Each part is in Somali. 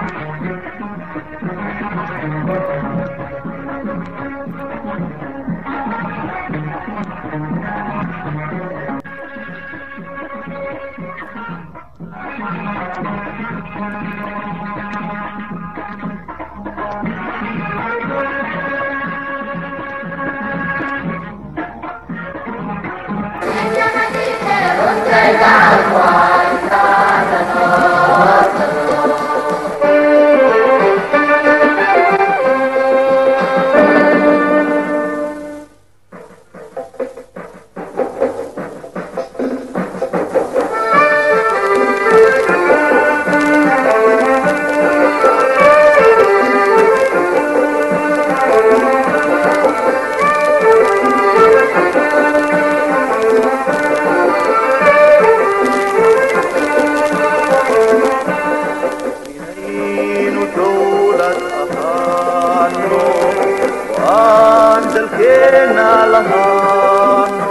inaynu dowlad ahaano waan dalkeena lahaano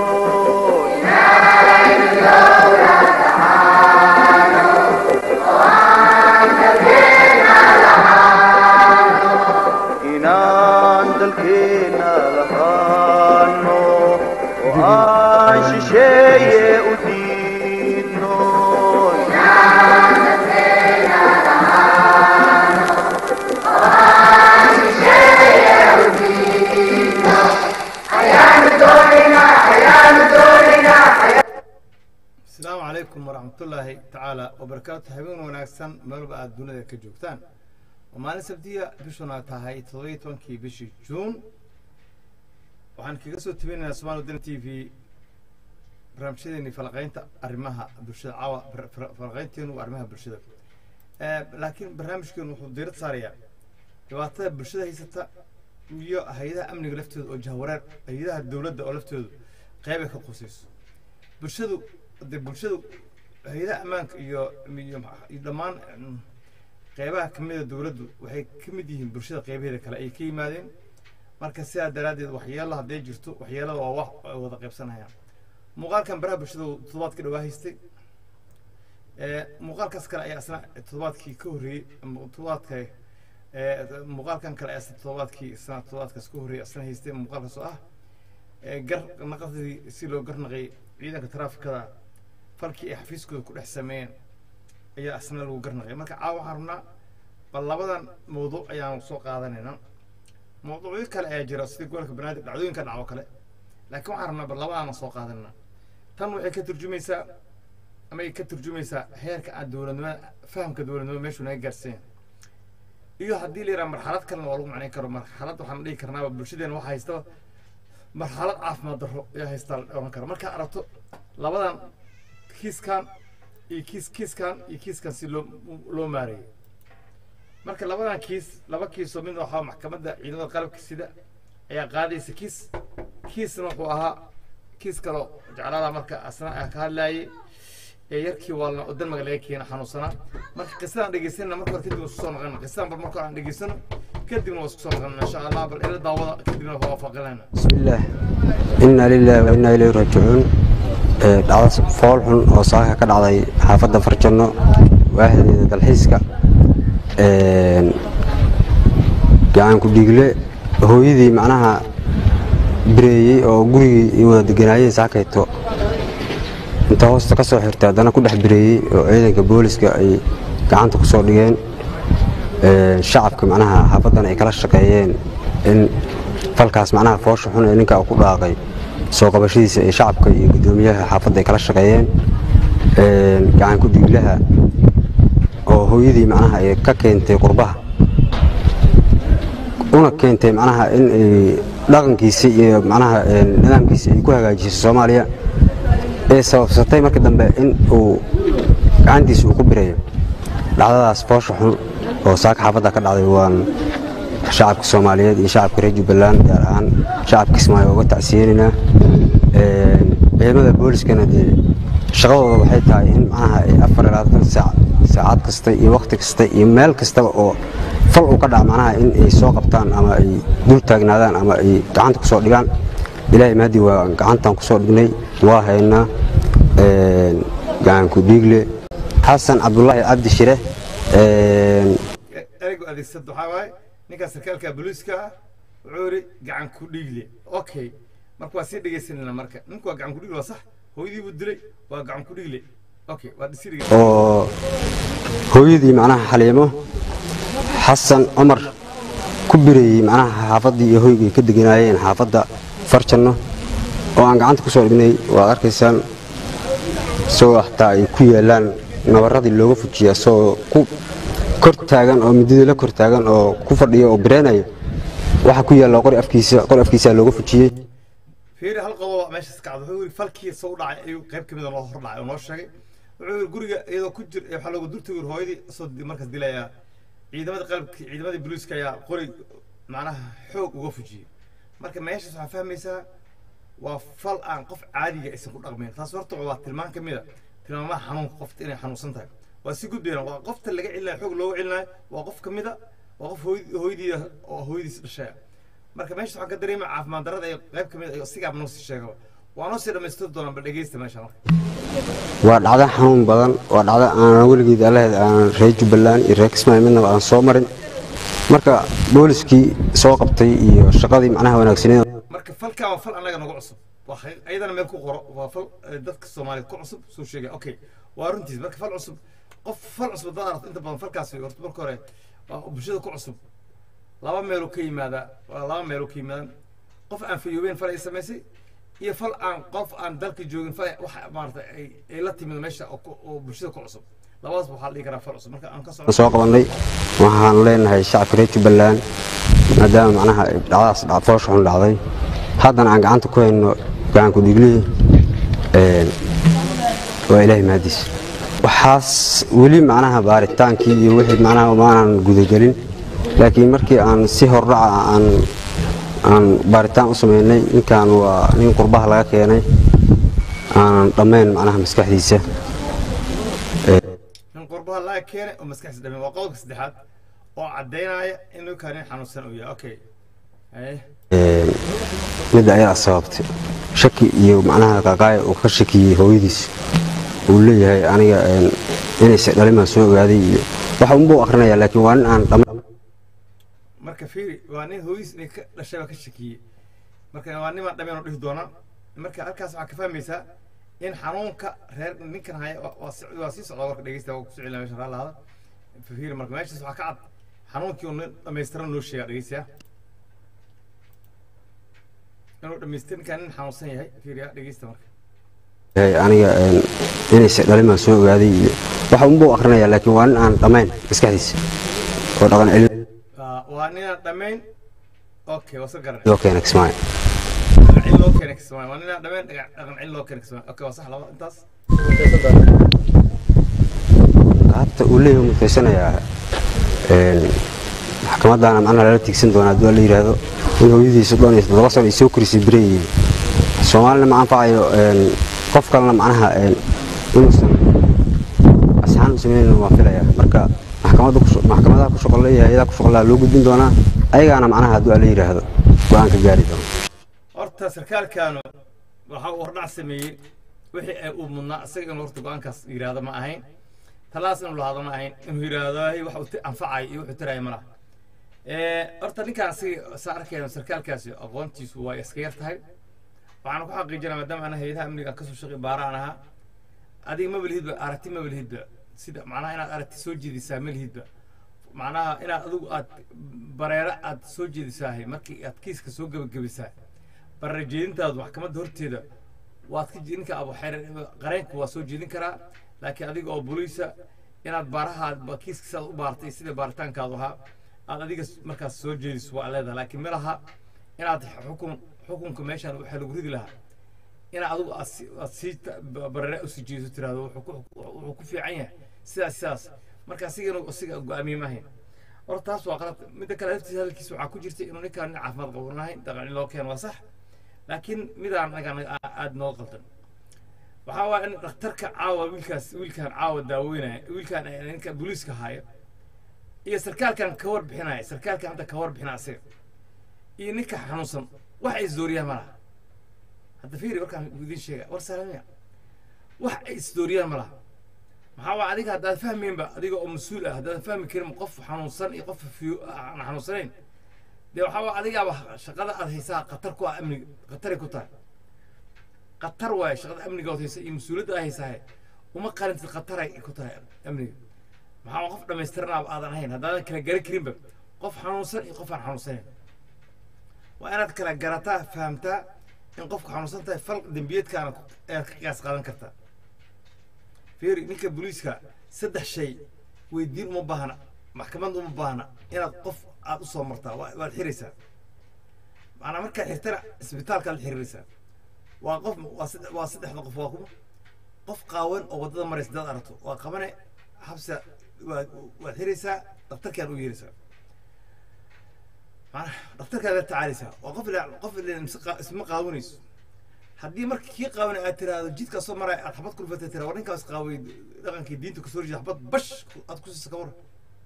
inaan dalkeena lahaano oo aan shisheeye u diidno asalaamu calaykum waraxmatullaahi tacaala wabarakaatu habeen wanaagsan meelba aada dunida ka joogtaan waa maalin sabtiya bishuna tahay toddobiyo tobankii bishii juun waxaan kaga soo tabinaynaa somaali wadani t v barnaamijyadeeni falaqaynta arrimaha bulshada caawa bar- fal- falaqaynteenu waa arrimaha bulshada Eh, laakiin barnaamijkeenu wuxuu diirad saarayaa dhibaatada bulshada haysata iyo hay-adaha amniga laftooda oo jahwareer hay-adaha dowladda oo laftoodu qeybay ka qusayso bulshadu de bulshadu hay-adaha ammaanka iyo iyo maxa- iyo dhammaan mm, qeybaha kamida dowladdu waxay ka mid yihiin bulshada qeybaheeda kale ay ka yimaadeen marka sidaa daraaddeed waxyeelo hadday jirto waxyeelada waa wax ay wada qaybsanayaan muuqaalkan baraha bulshada uu toddobaadkii dhawaa haystay ee, muuqaalkaas kale ayaa isna toddobaadkii ka horreeyey ama toddobaadka ee, muuqaalkan kale ayaa isna toddobaadkii isna toddobaadkaas ka horreeyey isna haystay muuqaalkaas oo ah ee, gar naqadii si loo garnaqay ciidanka taraafikada falkii ay xafiiskooda ku dhex sameeyeen ayaa isna lagu garnaqay marka caawa waxaan rabnaa bal labadan mawduuc ayaan soo qaadanaynaa mawduucyo kale ayaa jira sida gobolka banaadir dhacdooyinka dhaco kale laakiin waxaan rabnaa bal labadaana soo qaadanaa tan waxay ka turjumaysaa ama ay ka turjumaysaa heerka aan dowladnimada fahamka dowladnimada meeshuu naga gaarsiin iyo haddii la yidhaha marxalad kalena waa lagu macnayn karo marxalad waxaan dhihi karnaaba bulshadeena waxa haystaba marxalad caafimaad darro ayaa haystaa la oran kara markaa aragto labadan kiiskan iyo kiis kiiskan iyo kiiskan si loo loo maareeyay marka labadan kiis laba kiisoo mid waxaa maxkamadda ciidamada qalabka sida ayaa qaadaysa kiis kiisna wuxuu ahaa kiis kaloo jeclaada marka asna aan ka hadlaayay ee yarkii waalna oo dalmaga laga keena xanuunsanaa marka qisadaan dhegeysanna marka hore kadib isku soo noqona qisadaan bal marka hore aan dhegeysano kadibna waa isku soo noqona insha allah bal ila daawada kadibna waa waafaqinayna بسم الله إنا لله وإنا إليه راجعون ee, dhacdo fool xun oo saaka ka dhacday xaafadda farjanno waaxdeeda dalxiiska Een, gacan ku dhiigle hooyadii macnaha bireeyey oo gurigii ay wada deganaayeen saakayto inta hoosta ka soo xirtay haddana ku dhex bireeyey oo ciidanka booliska ay gacanta ku soo dhigeen Een, shacabka macnaha xaafaddan ay kala shaqeeyeen in falkaas macnaha foosha xun ee ninka uu ku dhaaqay soo qabashadiisa ee shacabka iyo guddoomiyaha xaafadda ay kala shaqeeyeen Een, gacan ku dhiiglaha oo hooyadii macnaha ay ka keentay qurbaha una keentay macnaha in ay dhaqankiisa iyo macnaha een, nidaamkiisa ay ku hagaajiso soomaaliya ee sababsatay markii dambe in uu gacantiisa uu ku birayo dhacdadaas foosha xun oo saaka xaafadda ka dhacday waan shacabka soomaaliyeed iyo shacabka reer jubbaland gaar ahaan shacabka kismaayo uga tacsiyeenaynaa Een, ciidamada booliskana dee shaqadooda waxay tahay in macnaha ay afar iyo labaatan saac saacad kasta iyo wakhti kasta iyo meel kastaba oo fal uu ka dhaca macnaha in ay soo qabtaan ama ay dul taagnaadaan ama ay gacanta kusoo dhigaan ilaahay mahdi waa gacantan kusoo dhignay waa haynaa gacan ku dhiigle xasan cabdulaahi cabdi shire adeegsado waxaa waaye ninkaa sarkaalka booliiska ah wuxuu yidhi gacan ku dhiigle okay marka waa sii dhegaysanayna marka ninku waa gacan ku dhiigle waa sax hooyadii buu dilay waa gacan ku dhiigle okay waa sii dhegaysan oo hooyadii macnaha xaliimo xasan cumar ku bireeyey macnaha xaafaddii iyo hoygay ka deganaayeen xaafadda farjanno oo aan gacanta ku soo dhignay waad arkaysaan isagoo xataa ay ku yaalaan nabarradii looga fujiya isagoo ku kor taagan oo midadii la kor taagan oo ku fadhiya oo bireenaya waxaa ku yaalla qori afkiisa qori afkiisaa looga fujiyey fiiri hal qodob meeshaas kacdo wuxuu yidhi falkii soo dhacay ayuu qayb ka mida noo hor dhacay oo noo sheegay wuxuu yidhi guriga iyadoo ku jir waxaa loogu durta yidhi hooyadii soo markaas dilayaa ciidamada qalabki ciidamadii booliiska ayaa qori macnaha xoog uga fujiyey marka meeshaas waxaa fahmaysaa waa fal aan qof caadiga aysan ku dhaqmayn taas horta waa tilmaan ka mida tilmaamaha xanuunka qofta inay xanuunsan tahay waa si gudbayna waa qofta laga celinayo xoog looga celinayo waa qof ka mida waa qof hooy- hooyadii oo hooyadiis dhashay marka meesha waxaan ka dareemaya caafimaad darrada ay qayb ka mid ah sigaaba noo sii sheegaba waa noo sii dhammaystiri doonaa bal dhegeysta meesha marka waa dhacdo xanuun badan waa dhacdo aan weligeed allaheed aan reer jubbaland iyo reer kismaayo midnaba aan soo marin marka booliskii soo qabtay iyo shaqadii macnaha wanaagsaneed marka falkan waa fal annaga nagu cusub waa xaqiiq- ayadana meel ku qoro waa fal eh, dadka soomaaliyeed ku cusub soo sheegay okay waa runtiis marka fal cusub qof fal cusub dad aragto inta badan falkaas horta marka hore waa bulshada ku cusub laba meeluu ka yimaadaa waa laba meeluu ka yimaadaan qof aan fayoobeen fal ay samaysay iyo fal aan qof aan dalka joogin fal wax maarata ay ay la timid meesha oo ku- oo bulshada ku cusub labadaas waxaa la dhihi karaa fal cusub marka aan ka aan socdo soo qabannay waxaan leenahay shacabka reer jubbaland maadaama macnaha ay dhacdaas dhac- foosha xun dhacday haddana aan gacanta ku hayno gacanku dhiiglihii een, waa ilaahay mahadiis waxaas weli macnaha baaritaankii iyo wixii macnaha maanan gudagelin laakiin markii aan si hordhaca aan aan baaritaan u sameynay ninkan waa nin qurbaha laga keenay aanan dhammayn macnaha maskaxdiisa nin qurbaha laga keenay oo maskaxdiisa dhameen waa qodobka saddexaad oo caddaynaya in ninkaan nin xanuunsan uu yahay okay haye Een, midda ayaa sababtay shaki iyo macnaha qaqaaya uu ka shakiyey hooyadiis uu leeyahay aniga een, inayse dhalimaan soo ogaaday iyo waxa unbuu akhrinayaa laakiin waa nin aan dhammayn marka fiiri waa nin hooyis inay ka dhashay baa ka shakiyey marka waa nimaan dhameen oo dhihi doonaa marka halkaas waxaa ka fahmaysaa in xanuunka reer ninkan haya waa- waa si- waa sii socdaa warka dhegeysta waa ku socilaa meesha raalaada fiiri marka meeshaas waxaa ka cad xanuunkii uu nin dhammaystiran noo sheegaa dhegeystayaa inuu dhamaystir ninkaan nin xanuunsan yahay fiiriya dhegeysta marka yahay aniga een, inayse dhalimaan soo ogaaday iyo waxa unbuu akhrinayaa laakiin waa nin aan dhammayn maskaxdiisa oo dhaqan celin Waa- waa ninaan dhammayn okay waa soo garanay loo keena kismaayo dhaqan cil loo keenay kismaayo waa ninaan dhammayn dhaga- dhaqan cil loo keenay kismaayo okay waa sax laba intaas qaabta uu leeyahay wuu mutaysanayaa een, maxkamadaana macnaha lala tiigsan doonaa haddii la yidhaahdo in hooyadiisa dhan iyo toddoba sano ay soo korisay bireeyey soomaalina ma anfacayo een, qof kalena macnaha een, inuusan asxaan u sameynayna waan filayaa marka maxkamadda ku shu- maxkamadaha ku shuqul leeyahay hayadaha ku shuqullaha loo gudbin doonaa ayagaana macnaha haddii la yidhaahdo go-aan ka gaari doona horta sarkaalkaanu waxa uu hordhac sameeyey wixii ay uu mudnaa isaga inuu horta go-aankaas yidhaahdo ma ahayn talaas inuu lahaado ma ahayn inuu yidhaahdo "Hey, waxa uu ti- anfacay iyo wuxuu tiraya ma laha Eh, horta ninkaan asiga saa arkayna sarkaalkaasi aqoontiisu waa iska yar tahay waxaan ku xaqiijinaa maadaama ana hayadaha amniga kasoo shaqi baaraan ahaa adiga ma belihidba aragti ma belihidba sida macnaha inaad aragti soo jeedisaa ma lihidba macnaha inaad adigu aad bareero aad soo jeedisaahay markii aad kiiska soo gebagabisaa bareer jeedintaadu maxkamadda horteeda waad ka ninka abu xeer qareenka waa soo jeedin karaa laakiin adiga oo boliisa inaad baaraha ba- kiiska sidaad u baartay sida baaritaankaadu ahaa aad adiga s- markaas soo jeediso waa leedahay laakiin ma laha inaad xukun xukunka meeshaan waxaa lagu ridi lahaa inaad adigu aad si- aad sii ta- ba- bareere usii jeediso tiraahdo wuxuu ku wuxuu ku fiican yahay sidaas sidaas marka asiga inuu asiga go-aamiye maahayn horta taas waa qalad midda kale laftiisa hadalkiisa waxaa ku jirta inuu ninkaan nin caafimaad qabo nahayn dhaqan in loo keeno waa sax laakiin midaan anaga aada noo qaldan waxaa waa in dhakhtarka caawa wiilkaas wiilkaan caawa daaweynaya wiilkaan eh, ninka booliiska haayo iyo sarkaalkan ka warbixinaya sarkaalkan hadda ka warbixina asiga iyo ninka xanuunsan wax ay isdooriyaan ma laha hadda fiiri warkaan idiin sheega war salamiya wax ay isdooriyaan ma laha maxaa waa adiga haddaad fahmaynba adiga oo mas-uul ah haddaadan fahmi karin qof xanuunsan iyo qof fiyo aan xanuunsanayn dee waxaa waa adigaaba shaqada aad haysaa khatar ku ah amniga khataray ku tahay khatar waaye shaqada amniga ood haysa iyo mas-uuliyadda aad haysaahe uma qarintid khataray ku tahay amniga maxaa waa qof dhammaystiranaaba aadan ahayn haddaadan kala garan karinba qof xanuunsan iyo qof aan xanuunsanayn waa inaad kala garataa fahamtaa in qofku xanuunsan tahay fal dembiyeedkaana ayaad ka qiyaas qaadan kartaa fiiri ninka booliiska saddex shay weydiin uma baahna maxkamad uma baahna inaad qof aad usoo martaa waa- waad xiraysaa maanaa markaad xirtana isbitaalkaad la xiriiraysaa waa qof waa sadde- waa saddexda qof waa kuma qof qaawan oo waddada maraysa dad aragto waa qabane xabsa waad waad xiraysaa daktarkaad u yeeraysaa maanaa daktarkaad la tacaalaysaa waa qof ila qof ila mise qaa- isma qaawanayso haddii marka kii qaawan aad tiraahdo jidkaa soo maraya aad xabad ku dhufatay tira war ninkaas qaaway dhaqankii diinta kasoo horjeeda xabad bash ku- aad ku siisa kawar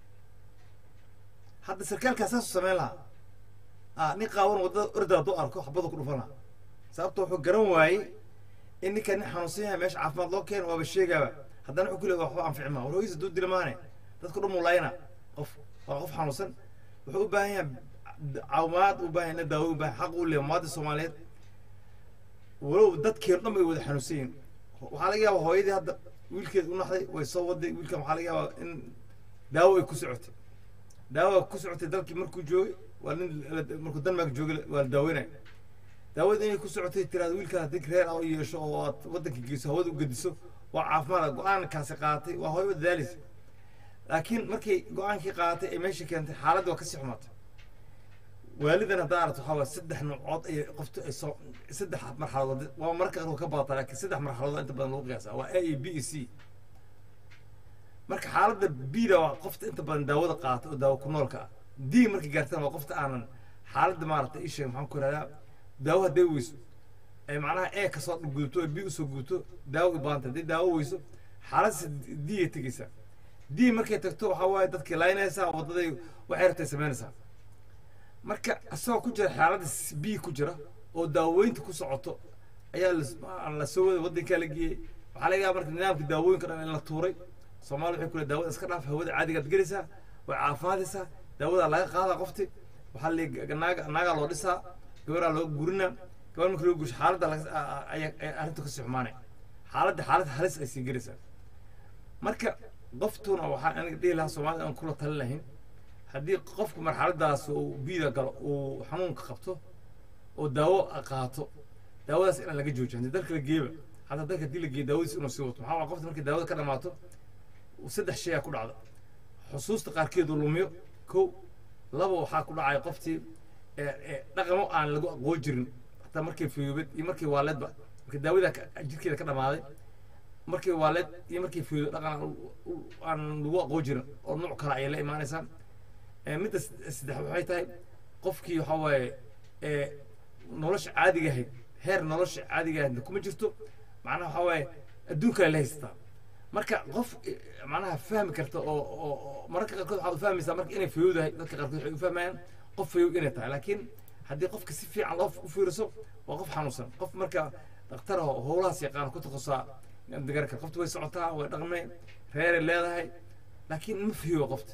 hadda sarkaalkaa saasuu samayn lahaa ah nin qaawan waddada orda hadduu arko xabadu ku dhufan lahaa sababta wuxuu garan waayey in ninka nin xanuunsan yahay meesha caafimaad loo keeno waaba sheegaaba haddana wuxuu ku leeyahay waxba anfici maa war hooyisa duu dila maane dadku dhan muu layna qof waa qof xanuunsan wuxuu u baahan yahay caawimaad u baahan yahay daawo u baahan xaq u leeyahay muwaadin soomaaliyeed walow dadkeenu dhan bay wada xanuunsan yihiin waxaa laga yaabaa hooyadii hadda wiilkeed u naxday way soo waday wiilkan waxaa laga yaabaa in daawo ay ku socotay daawo ay ku socotay dalkii markuu joogay waa nin la- markuu denmark joogay waa la daaweynaya daawada inay ku socotay tiraada wiilkaa haddii reer ah u yeesho oo aad waddanka geyso hawada u gediso waa caafimaad go-aankaasi qaadatay waa hooyo dadaalaysa laakiin markay go-aankii qaadatay ay meesha keentay xaaladda waa kasii xumaatay waalidan haddaa aragto waxaa waa saddex noocood ay qoftu ay soo saddex marxaladood waa marka qaar ka badata laakiin saddex marxaladood inta badan lagu qiyaasa waa a iyo b iyo c marka xaaladda b-da waa qofta inta badan daawada qaata oo daawo ku noolka ah d markay gaartana waa qofta aanan xaaladda maaragtay isheeg maxaan ku ihahdaa daawo hadday weyso ay macnaha e kasoo gudubto oo b usoo gudubto daawo u baahanta haddii daawo weyso xaaladdaas d ay tegeysaa d markay tagto waxaa waaye dadkii laynaysaa waddaday waxay rabtay samaynaysaa marka isagoo ku jira xaaladda b ku jira oo daaweynta ku socoto ayaa las- la soo wada waddankaa la geeyey waxaa laga yaaba marka nidaamka daawooyinka dhan in la tuuray soomaali waxay ku leedahay daawada iska dhaaf hawada caadigaad gelaysaa way caafimaadaysaa daawadaa laga qaadaa qofti waxaa la naaga naagaa loo dhisaa gabaraa loo gurinaa gabar marka loo gursho xaaladda laga- a- a- ayaa ayaa arrintu kasii xumaanay xaaladda xaalad halis ay sii gelaysaa marka qoftuna waxaa aniga dhihi lahaa soomaalida aan kula talin lahayn haddii qofku marxaladaas uu biida galo uu xanuunka qabto oo daawo qaato daawadaas inaan laga joojiyo haddii dalka la geeba hataa dalka haddii la geeyo daawadiis inuu sii wato maxaa waa qofta markay daawada ka dhamaato saddex shay aa ku dhacda xusuusta qaarkeedu lumiyo kow laba waxaa ku dhacaya qoftii ee- ee dhaqamo aan lagu aqoon jirin hataa markay fiyoobed iyo markay waaleedba marka daawada ka- jirkeeda ka dhamaaday markay waaleed iyo markay fiyoobed dhaqan aan u- u- aan lagu aqoon jirin oo nooc kale ayay la imaanaysaa ee midda s- saddex waxay tahay qofkii waxaa waaye ee nolosha caadiga ahayd heer nolosha caadiga ahayd kuma jirto macnaha waxaa waaye adduun kale la haysataa marka qof eh, macnaha fahmi karta oo oo oo mararka qaarkood waxaad u fahmaysaa marka inay fayowdahay dadka qaarkood waxay u fahmayaan qof fayow inay tahay laakiin haddii qofka si fiican loo u fiiriso waa qof xanuunsan qof marka dhakhtar oo howlahaas yaqaan ku takhasaa digarka qofta way socotaa way dhaqmeen reeray leedahay laakiin ma fayowa qofta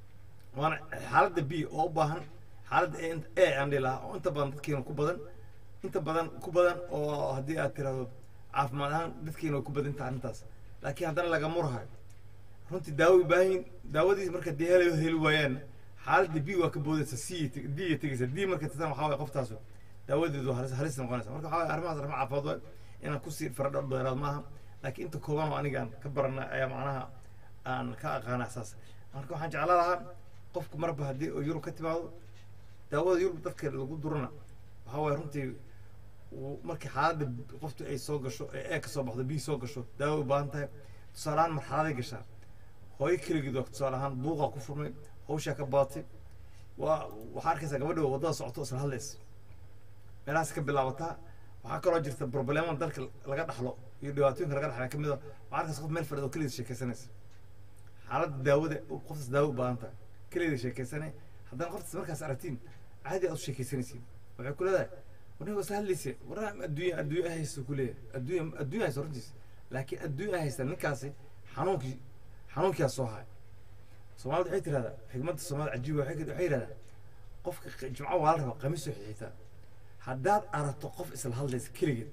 waana xaaladda b oo u baahan xaaladda a a aan dhihi lahaa oo inta badan dadkeena ku badan inta badan ku badan oo haddii aad tirahdo caafimaad ahaan dadkeena way ku badan tahay arrintaas laakiin haddana laga murhayo runtii daawo u baahan yihin daawadiis marka dee heli heli waayaan xaaladda b waa ka boodaysa c d ay tegaysa d marka tatan waxaa waye qoftaasu daawadeedu halis halis noqonaysa marka waxaa waye arrimahaas arrimo caafimaad waay inaan kusii faradho dheeraad maaha laakiin inta kooban oo aniga aan ka barana ayaa macnaha aan ka aqaana saas marka waxaan jeclaan lahaa qofku marba haddii oo yurub ka timaado daawada yurub dadka lagu durana waxaa waaye runtii uu- markii xaaladda qoftu ay soo gasho ee ee ka soo baxdo bii soo gasho daawo u baahan tahay tusaale ahaan marxaladay gashaa hooyo keligeed waa tusaale ahaan buuqaa ku furmay hawshaa ka baatay waa waxaa arkaysaa gabadha waddada socoto isla hadlaysa meelahaas ka bilaabataa waxaa kaloo jirta problemada dalka laga dhaxlo iyo dhibaatooyinka laga dhaxla ka mid a waxaa arkaysa qof meel fadhido keligeed sheekaysanaysa xaaladda daawada qoftaas daawo u baahan tahay keligeed sheekaysanay haddana qoftaas markaas aragtiin caadi aad u sheekaysanaysiin waxay ku leedahay warniga isla hadlaysa warna adduunya adduunya haysta ku leeyahay adduunya adduunya haysta runtiis laakiin adduunya haysta ninkaasi xanuunkii xanuunkiyaa soo haya soomaalida waxay tirahdaa xigmadda soomaalida cajiiba waxay waxay yidhahdaa qofka q- jimco waa la rabaa qamiis oo xixitaa haddaad aragto qof isla hadlaysa keligeed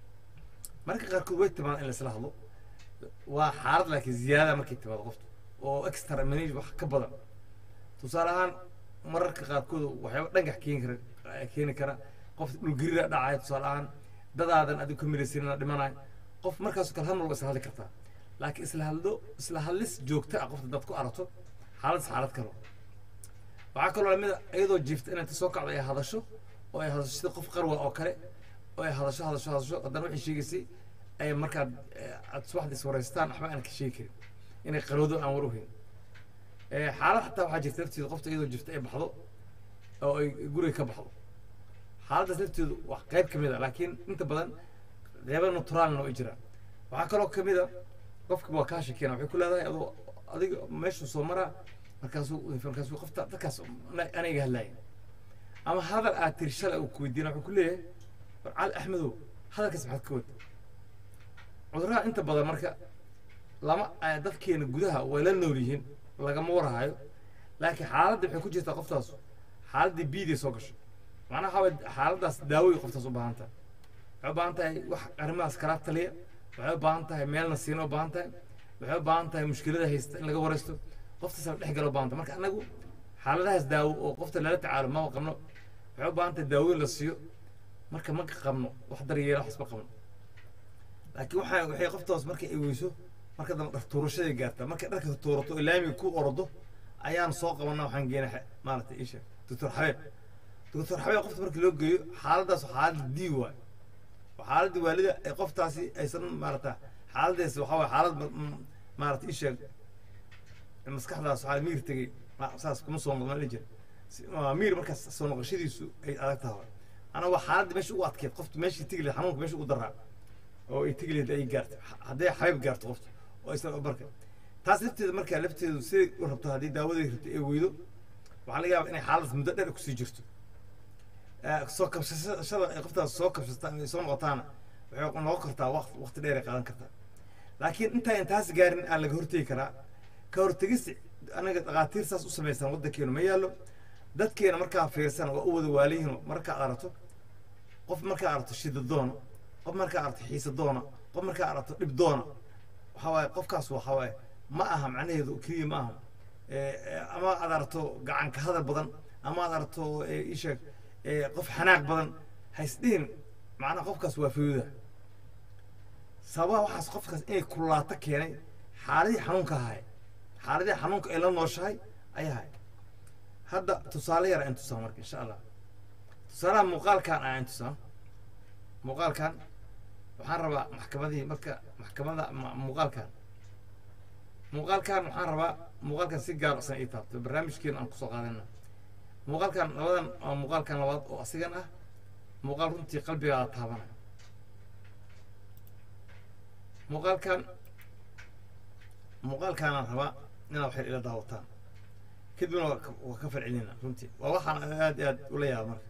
marka qaarkood way timaada in la isla hadlo waa xaalad laakiin ziyaada markay timaado qofta oo extra manage wax ka badan tusaale ahaan mararka qaarkood waxyaaba dhangax keeni kara keeni kara qof dhulgariira dhacaya tusaale ahaan dadaadan adigu ka milaysanina dhimanayo qof markaasoo kale hal mar waa isla hadli kartaa laakiin isla hadlo isla hadlis joogto ah qofta dad ku aragto xaalad xaalad kale waxaa kaloo lamid a iyadoo jiifta inay ta soo kacdo ay hadasho oo ay hadasho sida qof qarwa oo kale oo ay hadasho hadasho hadasho haddana waxay sheegaysay ay markaad eh, aad subaxda iswareystaan waxba aan ka sheegi karin inay qarowdo aan war u hayn Eh, xaalad xataa waxaa jirta lafteedu qofta iyadoo jirta ay baxdo oo ay guriga ka baxdo xaaladdaas lafteedu wax qayb ka mid a laakiin inta badan qeybo naturaalna way jiraan waxaa kaloo ka mid a qofka waa kaa shekeena waxay ku leedahay adoo adiga meeshuu soo maraa markaasuu markaasuu qofta dadkaas ana- ana iga hadlaaya ama hadal aad tiri shalay uu ku weydiina wuxuu ku leeyahay war cali axmedow hadalkaas maxaad ka wada cudurraha inta badan marka lama eh, dadkeena gudaha way la nool yihiin lagama warhayo laakiin xaaladda waxay ku jirtaa qoftaas xaaladdii biiday soo gasho macnaha waxaa waye xaaladdaas daawooy qoftaas u baahan tahay waxay u baahan tahay wax arrimahaas kala taliya waxay u baahan tahay meelna siina u baahan tahay waxay u baahan tahay mushkilada haysta in laga waraysto qoftaas la dhex galo u baahan tahay marka anagu xaaladahaas daawo oo qofta lala tacaalo ma qabno waxay u baahan tahay daawooyin la siiyo marka ma qabno wax daryeela waxsba qabno laakiin waxaa waxay qoftaas marka ay weyso marka dambe dhar tuurashaday gaartaa markay dharka tuurato oo laamiga ku ordo ayaan soo qabanaa waxaan geenay xe- maaragtay isha doctor xabeeb doctor xabeeb qofta marka loo geeyo xaaladdaas waa xaalad dii waay waa xaaladda waalida ee qoftaasi aysan maarata xaaladdees waxaa waye xaalad ma- m- maarata isha maskaxdaas waxaa miir tegey ma- saas kuma soo noqon la jira Si- waa miir markaas soo noqoshadiisu ay adag tahay ana waa xaaladda meesha ugu adkeed qofta meeshii tegi lahayd xanuunka meesha ugu daraa oo ay tegi lahayd ay gaarto hadday xabeeb gaarto qofta oo isla barka taas lafteeda markaa lafteedu siday u rabto haddii daawaday rabto ay weydo waxaa laga yaabaa inay xaaladaas muddo dheer kusii jirto Eh, soo kabsashada ay qoftaas soo kabsataan ay soo noqotaana waxay noqon kartaa waqti waqti dheer ay qaadan kartaa laakiin intaa intaas gaarin aan laga hortegi karaa ka hortegista anaga dhakhaatiir saas u samaysan waddankeenu ma yaallo dadkeena markaa fiirsan waa u wada waaliyihin markaa aragto qof markaa aragto shida doona qof markaa aragto xiisa doona qof markaa aragto dhib doona waxaa waaye qofkaas waxaa waaye ma aha macnaheedu keliya ma aha Eh, eh, ama aad aragto gacanka hadal badan ama aad aragto eh, isheeg eh, qof xanaaq badan ha isdhihin macnaha qofkaas waa fayuda sababaha waxaas qofkaas inay kulaato keenay xaaladii xanuunka ahay xaaladii xanuunka ay la nooshahay ayaa ahay hadda tusaale yar aan tusaa marka insha allah tusaalaha muuqaalkan aan tusaa muuqaalkan waxaan rabaa maxkamadihii marka maxkamada ma- muuqaalkan muuqaalkan waxaan rabaa muuqaalkan si gaar san ii taabto barnaamijkeena aan kusoo qaadana muuqaalkan labadan waa muuqaalkan labaad oo asigan ah muuqaal runtii qalbigaada taabanaya muuqaalkan muuqaalkaanaan rabaa inaad waxay ila daawataan kadibna waa ka- waa ka falcelinaa runtii waa waxaan aad iyo aad ula yaaba marka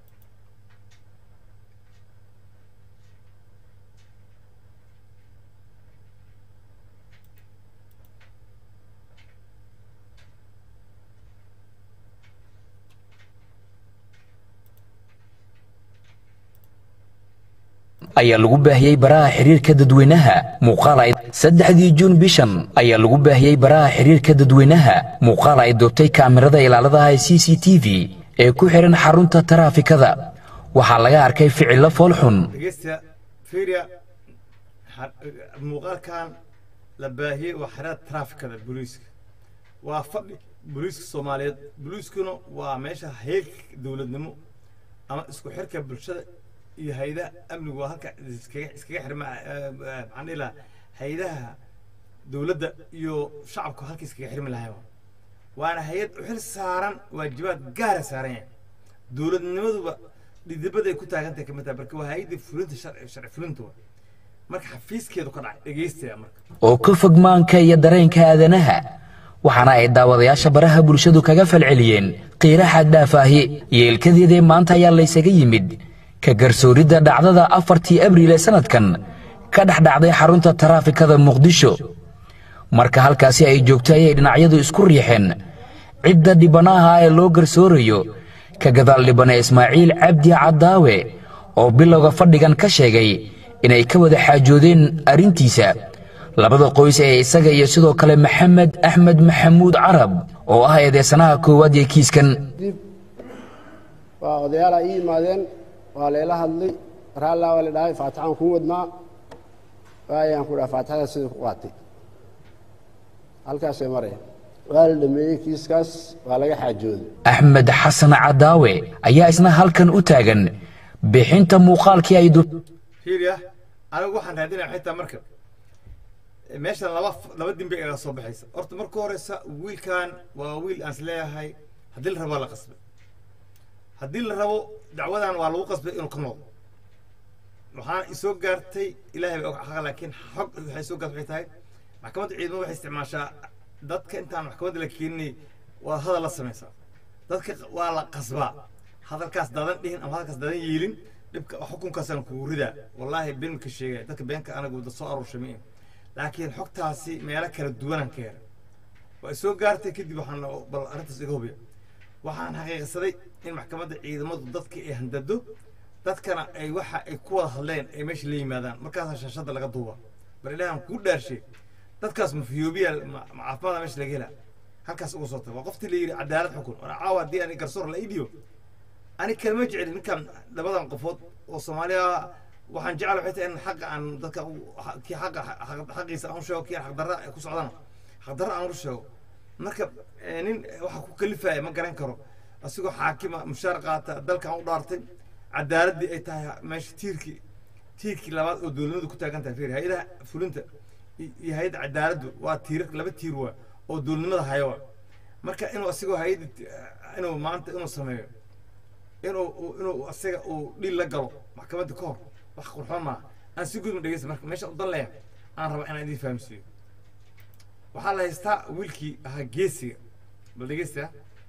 ayaa lagu baahiyey baraha xiriirka dadweynaha muuqaal ay saddexdii juun bishan ayaa lagu baahiyey baraha xiriirka dadweynaha muuqaal ay doobtay kaamirada ilaaladaha ee c c t v ee ku xihan xarunta taraafikada waxaa laga arkay ficillo foolxun dhegeysta fiiriya xa- muuqaalkan la baahiyey waa xerada traafikada booliiska waa fadhi booliiska soomaaliyeed booliiskuna waa meesha heerka dowladnimo ama isku xirka bulshada iyo hayadaha amnigu waa halka iskaga iskaga xirma eh, eh, maxaan dhihi lahaa hayadaha dowladda iyo shacabku halka iskaga xirmi lahayn waana hay-ad u xil saaran waajibaad gaara saaran yahay dowladnimaduba dhidibaday ku taagantahay kamid tahay marka waa hay-addii fulinta sharci sharci fulinta wa marka xafiiskeedu ka dhacay dhegeystaya marka oo ka fog maanka iyo dareenka aadanaha waxaana ay daawadayaasha baraha bulshadu kaga falceliyeen qiira xaddhaaf ahi yeelkadeedee maanta ayaa laysaga yimid ka garsooridda dhacdada afartii abriil ee sannadkan ka dhex dhacday xarunta taraafikada muqdisho marka halkaasi ay joogto ayay dhinacyadu isku riixeen cidda dhibanaha ee loo garsoorayo ka gadaal dhibane ismaaciil cabdi caddaawe oo bilowga fadhigan ka sheegay inay ka wada xaajoodeen arrintiisa labada qoys ee isaga iyo sidoo kale maxamed axmed maxamuud carab oo ah eedeysanaha koowaad ee kiiskan dib waa odayaalaa ii yimaadeen waa layla hadlay raallaa waa la dhahay faatixaan kuu wadnaa waayaan ku dhaha faatixada sidii ku qaatay halkaasay maraya waa la dhameeyey kiiskaas waa laga xaajooday axmed xasan caddaawe ayaa isna halkan u taagan bixinta muuqaalkii ay du fiiriya anigu waxaan raadinaya xitaa marka meeshan laba laba dimbe iga soo baxaysa horta marka horeysa wiilkan waa wiil aan isleeyahay haddii la rabo waa la qasbay haddii la rabo dacwadan waa lagu qasbay inuu ka noqdo waxaana isoo gaartay ilaahay baa og xaqa laakiin xog waxay soo gaartay waxay tahay maxkamadda ciidamada waxay isticmaashaa dadka intaan maxkamadda la keeninay waa hadal la samaysaa dadka waa la qasbaa hadalkaas dadan dhihin ama hadalkaas dadan yeelin dhibka xukunkaasaan kugu ridaa wallaahi been ka sheegaya dadka beenka anagu da soo aruurshay ma laakiin xogtaasi meelo kala duwanaan ka helay waa soo gaartay kadib waxaan bal arrintaas iga hubiya waxaan xaqiiqsaday in maxkamadda ciidamadu dadka ay handado dadkana ay waxa ay ku wada hadleen ay meesha la yimaadaan markaasaa shaashadda laga duuba bal ilaahan kuu dhaarshay dadkaas mafiyoobiya ma ma caafimaada meesha laga helaa halkaas uga soo taga waa qoftii la yidhi cadaalad xukun wana caawa haddii ani garsoor la ii dhiibo ani kalma jecli ninkan labadan qofood oo soomaaliya waxaan jecel waxay tahay in xaqa aan dadka u- kii xaqa xaqiisa aan u sheego kii xaqdarra ay ku socdana xaqdarra aan u sheego marka eh, nin waxa ku kalifaya ma garan karo asigoo xaakima mushaar qaata dalkan u dhaartay cadaaladdii ay tahay meesha tiirkii tiirkii labaad oo dowladnimadu ku taagan tahay fiir hay-adaha fulinta i- iyo hay-adda cadaaladdu waa tiir laba tiir waa oo dowladnimada haya waa marka inuu asigoo hay-adda inuu maanta inuu sameeyo inuu uu- inuu asaga uu dhil la galo maxkamadda ka hor wax qurxoon maaha aan si gudma dhegeysta marka meesha u dan leeya aan raba inaan idiin fahamsiiyo waxaa la haystaa wiilkii ahaa geesiga bal dhegeysta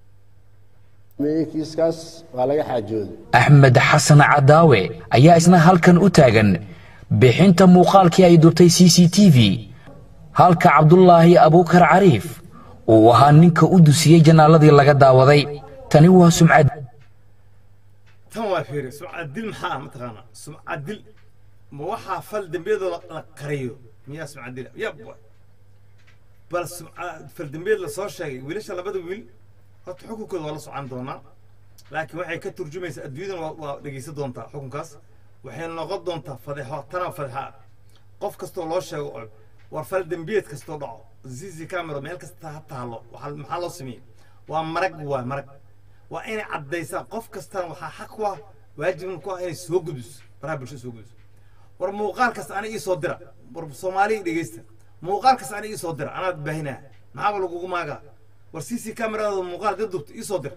dhameeyey kiiskaas waa laga xaajooday axmed xasan caddaawe ayaa isna halkan u taagan bixinta muuqaalkii ay dubtay c c t v halka cabdulaahi abuukar cariif uu ahaa ninka u dusiyey janaaladii laga daawaday tani waa sumcad tan waa fiiri sumcad dil maxaa ah mataqaanaa sumcad dil ma waxaa fal dembiyadoo la- la qariyo miyaa sumcad dila ya boy bal sumcad fal dembiyeed lasoo sheegay wiilasha labada wiil horta xukunkooda waa la socon doonaa laakiin waxay ka turjumaysaa adduunyadan waa, waa dhegeysan doontaa xukunkaas waxay noqon doontaa fadeexo tana fadeexa ah qof kastoo loo sheego oo war fal dembiyeed kastoo dhaco zizi camera meel kasta ha taalo waxaa maxaa loo sameeyey waa marag waa marag waa inay caddaysaa qof kastana waxaa xaq ku ah waajibna ku ah inay soo gudiso baraha bulshada soo gudiso war muuqaal kasta ana ii soo dira war soomaaliya dhegeysta muuqaal kasta ana ii soo dira anaad baahinaa maxaaba lagugu maagaa war c c camerada muuqaal dib dubta ii soo dir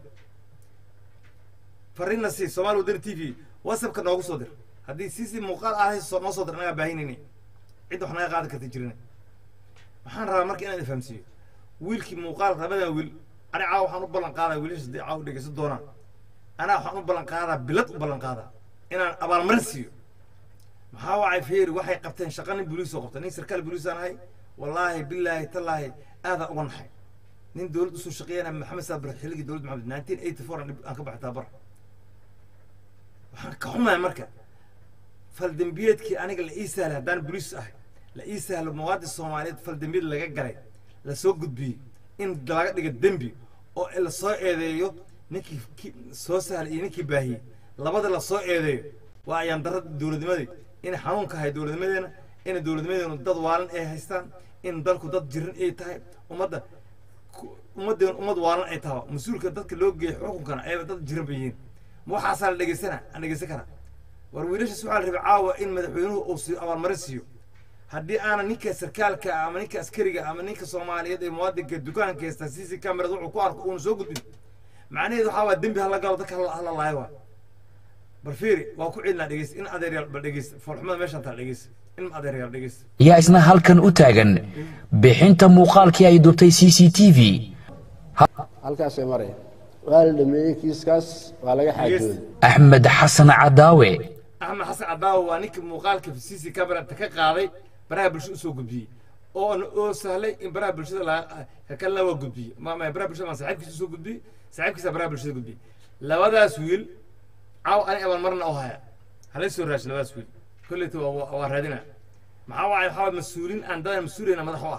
fariinna si soomaali wadani t v whatsappka noogu soo dir haddii c c muuqaal aad hayso noo soo dir anagaa baahinayni cid wax naga qaadan karta jirina waxaan rabaa marka inaan fahamsiiyo wiilkii muuqaal labadan wiil ani caawa waxaan u ballan qaadaa wiilasha dee caawa dhegeysan doonaan anaa waxaan u ballan qaadaa bilad u ballan qaadaa inaan abaalmarin siiyo maxaa wacay feeri waxay qabteen shaqa nin boliis oo qabta nin sarkaal boliis aan ahay wallaahi bilaahi tallaahi aadaan uga naxay nin dowlad usoo shaqeeyana maxamed saabir xilligii dowladda maxamed nineteen eighty four aan ka baxay taabara waxaan ka xumahay marka faldembiyeedkii aniga la ii sahlay haddaan boliis ahay la ii sahlo muwaadin soomaaliyeed faldembiyeed laga galay la soo gudbiyey in laga dhiga dembi oo la soo eedeeyo ninkii ki- soo sahlay iyo ninkii baahiyey labada la soo eedeeyo waa ayaan darada dowladnimadii inay xanuunka ahay dowladnimadeena inay dowladnimadeenu dad waalan ay haystaan in dalku dad jiran ay tahay ummadda ku- ummaddeenu ummad waalan ay tahay mas-uulka dadka loo geeyo xukunkana ay dad jiran bay yihiin ma waxaasaa la dhegeysana aan dhegeysan karaa war wiilashaas waxaa la rabay caawa in madaxweynuhu uu siiyo abaalmarin siiyo haddii aanan ninka sarkaalka ama ninka askariga ama ninka soomaaliyeed ee muwaadinka dukaanka haysta c c camerad wuxuu ku arko uuna soo gudbin macnaheedu waxaa waa dembi hala galo dadka hala hala laayo waa bal fiiri waa ku celinaa dhegeysta in adeeryaal bal dhegeysta foolxumada meeshaan taa dhegeysta in adeeryaal dhegeysta ayaa isna halkan u taagan bixinta muuqaalkii ay dubtay c c t v halkaasay maraya waa la dhameeyey kiiskaas waa laga xaajooday axmed xasan caddaawe axmed xasan cadaawo waa ninkii muuqaalka c c camerata ka qaaday baraha bulsho usoo gudbiyey oo oo sahlay in baraha bulshada la ka kalena waa gudbiyey ma ma baraha bulshada ma saaxiibkiisa soo gudbiyey saaxiibkiisa baraha bulshada gudbiyey labadaas wiil caaw ani abaan marna oo haya halay soo raashin labadaas wiil kolleyta waa waa- waa raadina maxaa waaye waxaa waaye mas-uuliin aan dadaan mas-uuliyana madax u ah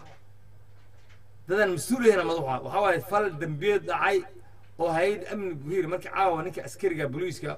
dadaan mas-uuliyana madax u ah waxaa waaye fal dembiyeed dhacay oo hay-ad amni buhiir markii caawa ninka askariga booliiska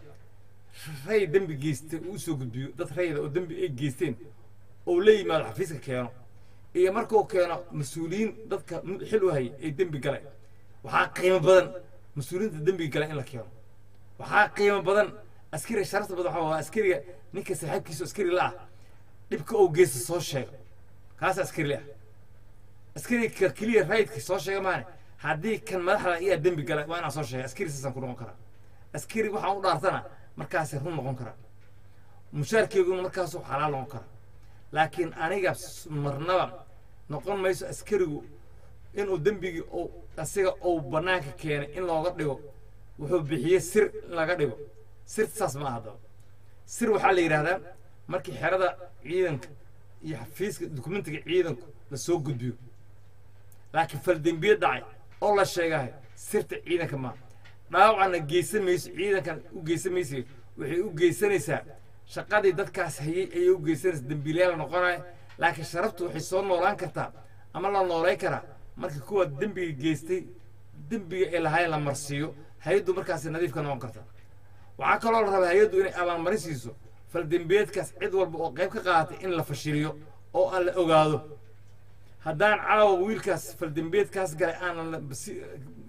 ray dembi geystay uu soo gudbiyo dad rayda oo dembi ay geysteen oo la yimaado xafiiska keeno iyo markuu keeno mas-uuliyiin dadka m- xil u hayay ay dembi galeen waxaa qiimo badan mas-uuliyiinta dembiga gala in la keeno waxaa qiimo badan askariga sharafta badan waxaa waa askariga ninka saaxiibkiisa oo askari la ah dhibka uu geysta soo sheego kaas askari ah askariga ka keliya raydka soo sheega maane haddii kan madaxda iyaa dembi gala waa inaan soo sheega askari saasaan ku noqon karaa askari waxaan u dhaartana markaasay run noqon karaa mushaarkeyguna markaasuu xalaal noqon karaa laakiin aniga s- marnaba noqon mayso askarigu inuu dembigii uu asiga uu bannaanka keenay in looga dhigo wuxuu bixiyey sir in laga dhigo sirta saas ma aha haddaba sir waxaa la yidhaahdaa markii xerada ciidanka iyo xafiiska dukumentiga ciidanku la soo gudbiyo laakiin faldembiye dhacay oo la sheegahay sirta ciidanka maa dhaawacna geysan mayso ciidankan u geysan maysa waxay u geysanaysaa shaqadii dadkaas hayay ayay u geysanaysa dembiilayaal noqonaya laakiin sharaftu waxay soo noolaan kartaa ama la noolay karaa marka kuwa dembiga geystay dembiga ay lahaayeen la marsiiyo hay-addu markaasi nadiif ka noqon karta waxaa kaloo la rabaa hay-addu inay abaalmarin siiso faldembiyeedkaas cid walba oo qayb ka qaadatay in la fashiliyo oo aan la ogaado haddaan caawa wiilkaas faldembiyeedkaas galay aanan la- si-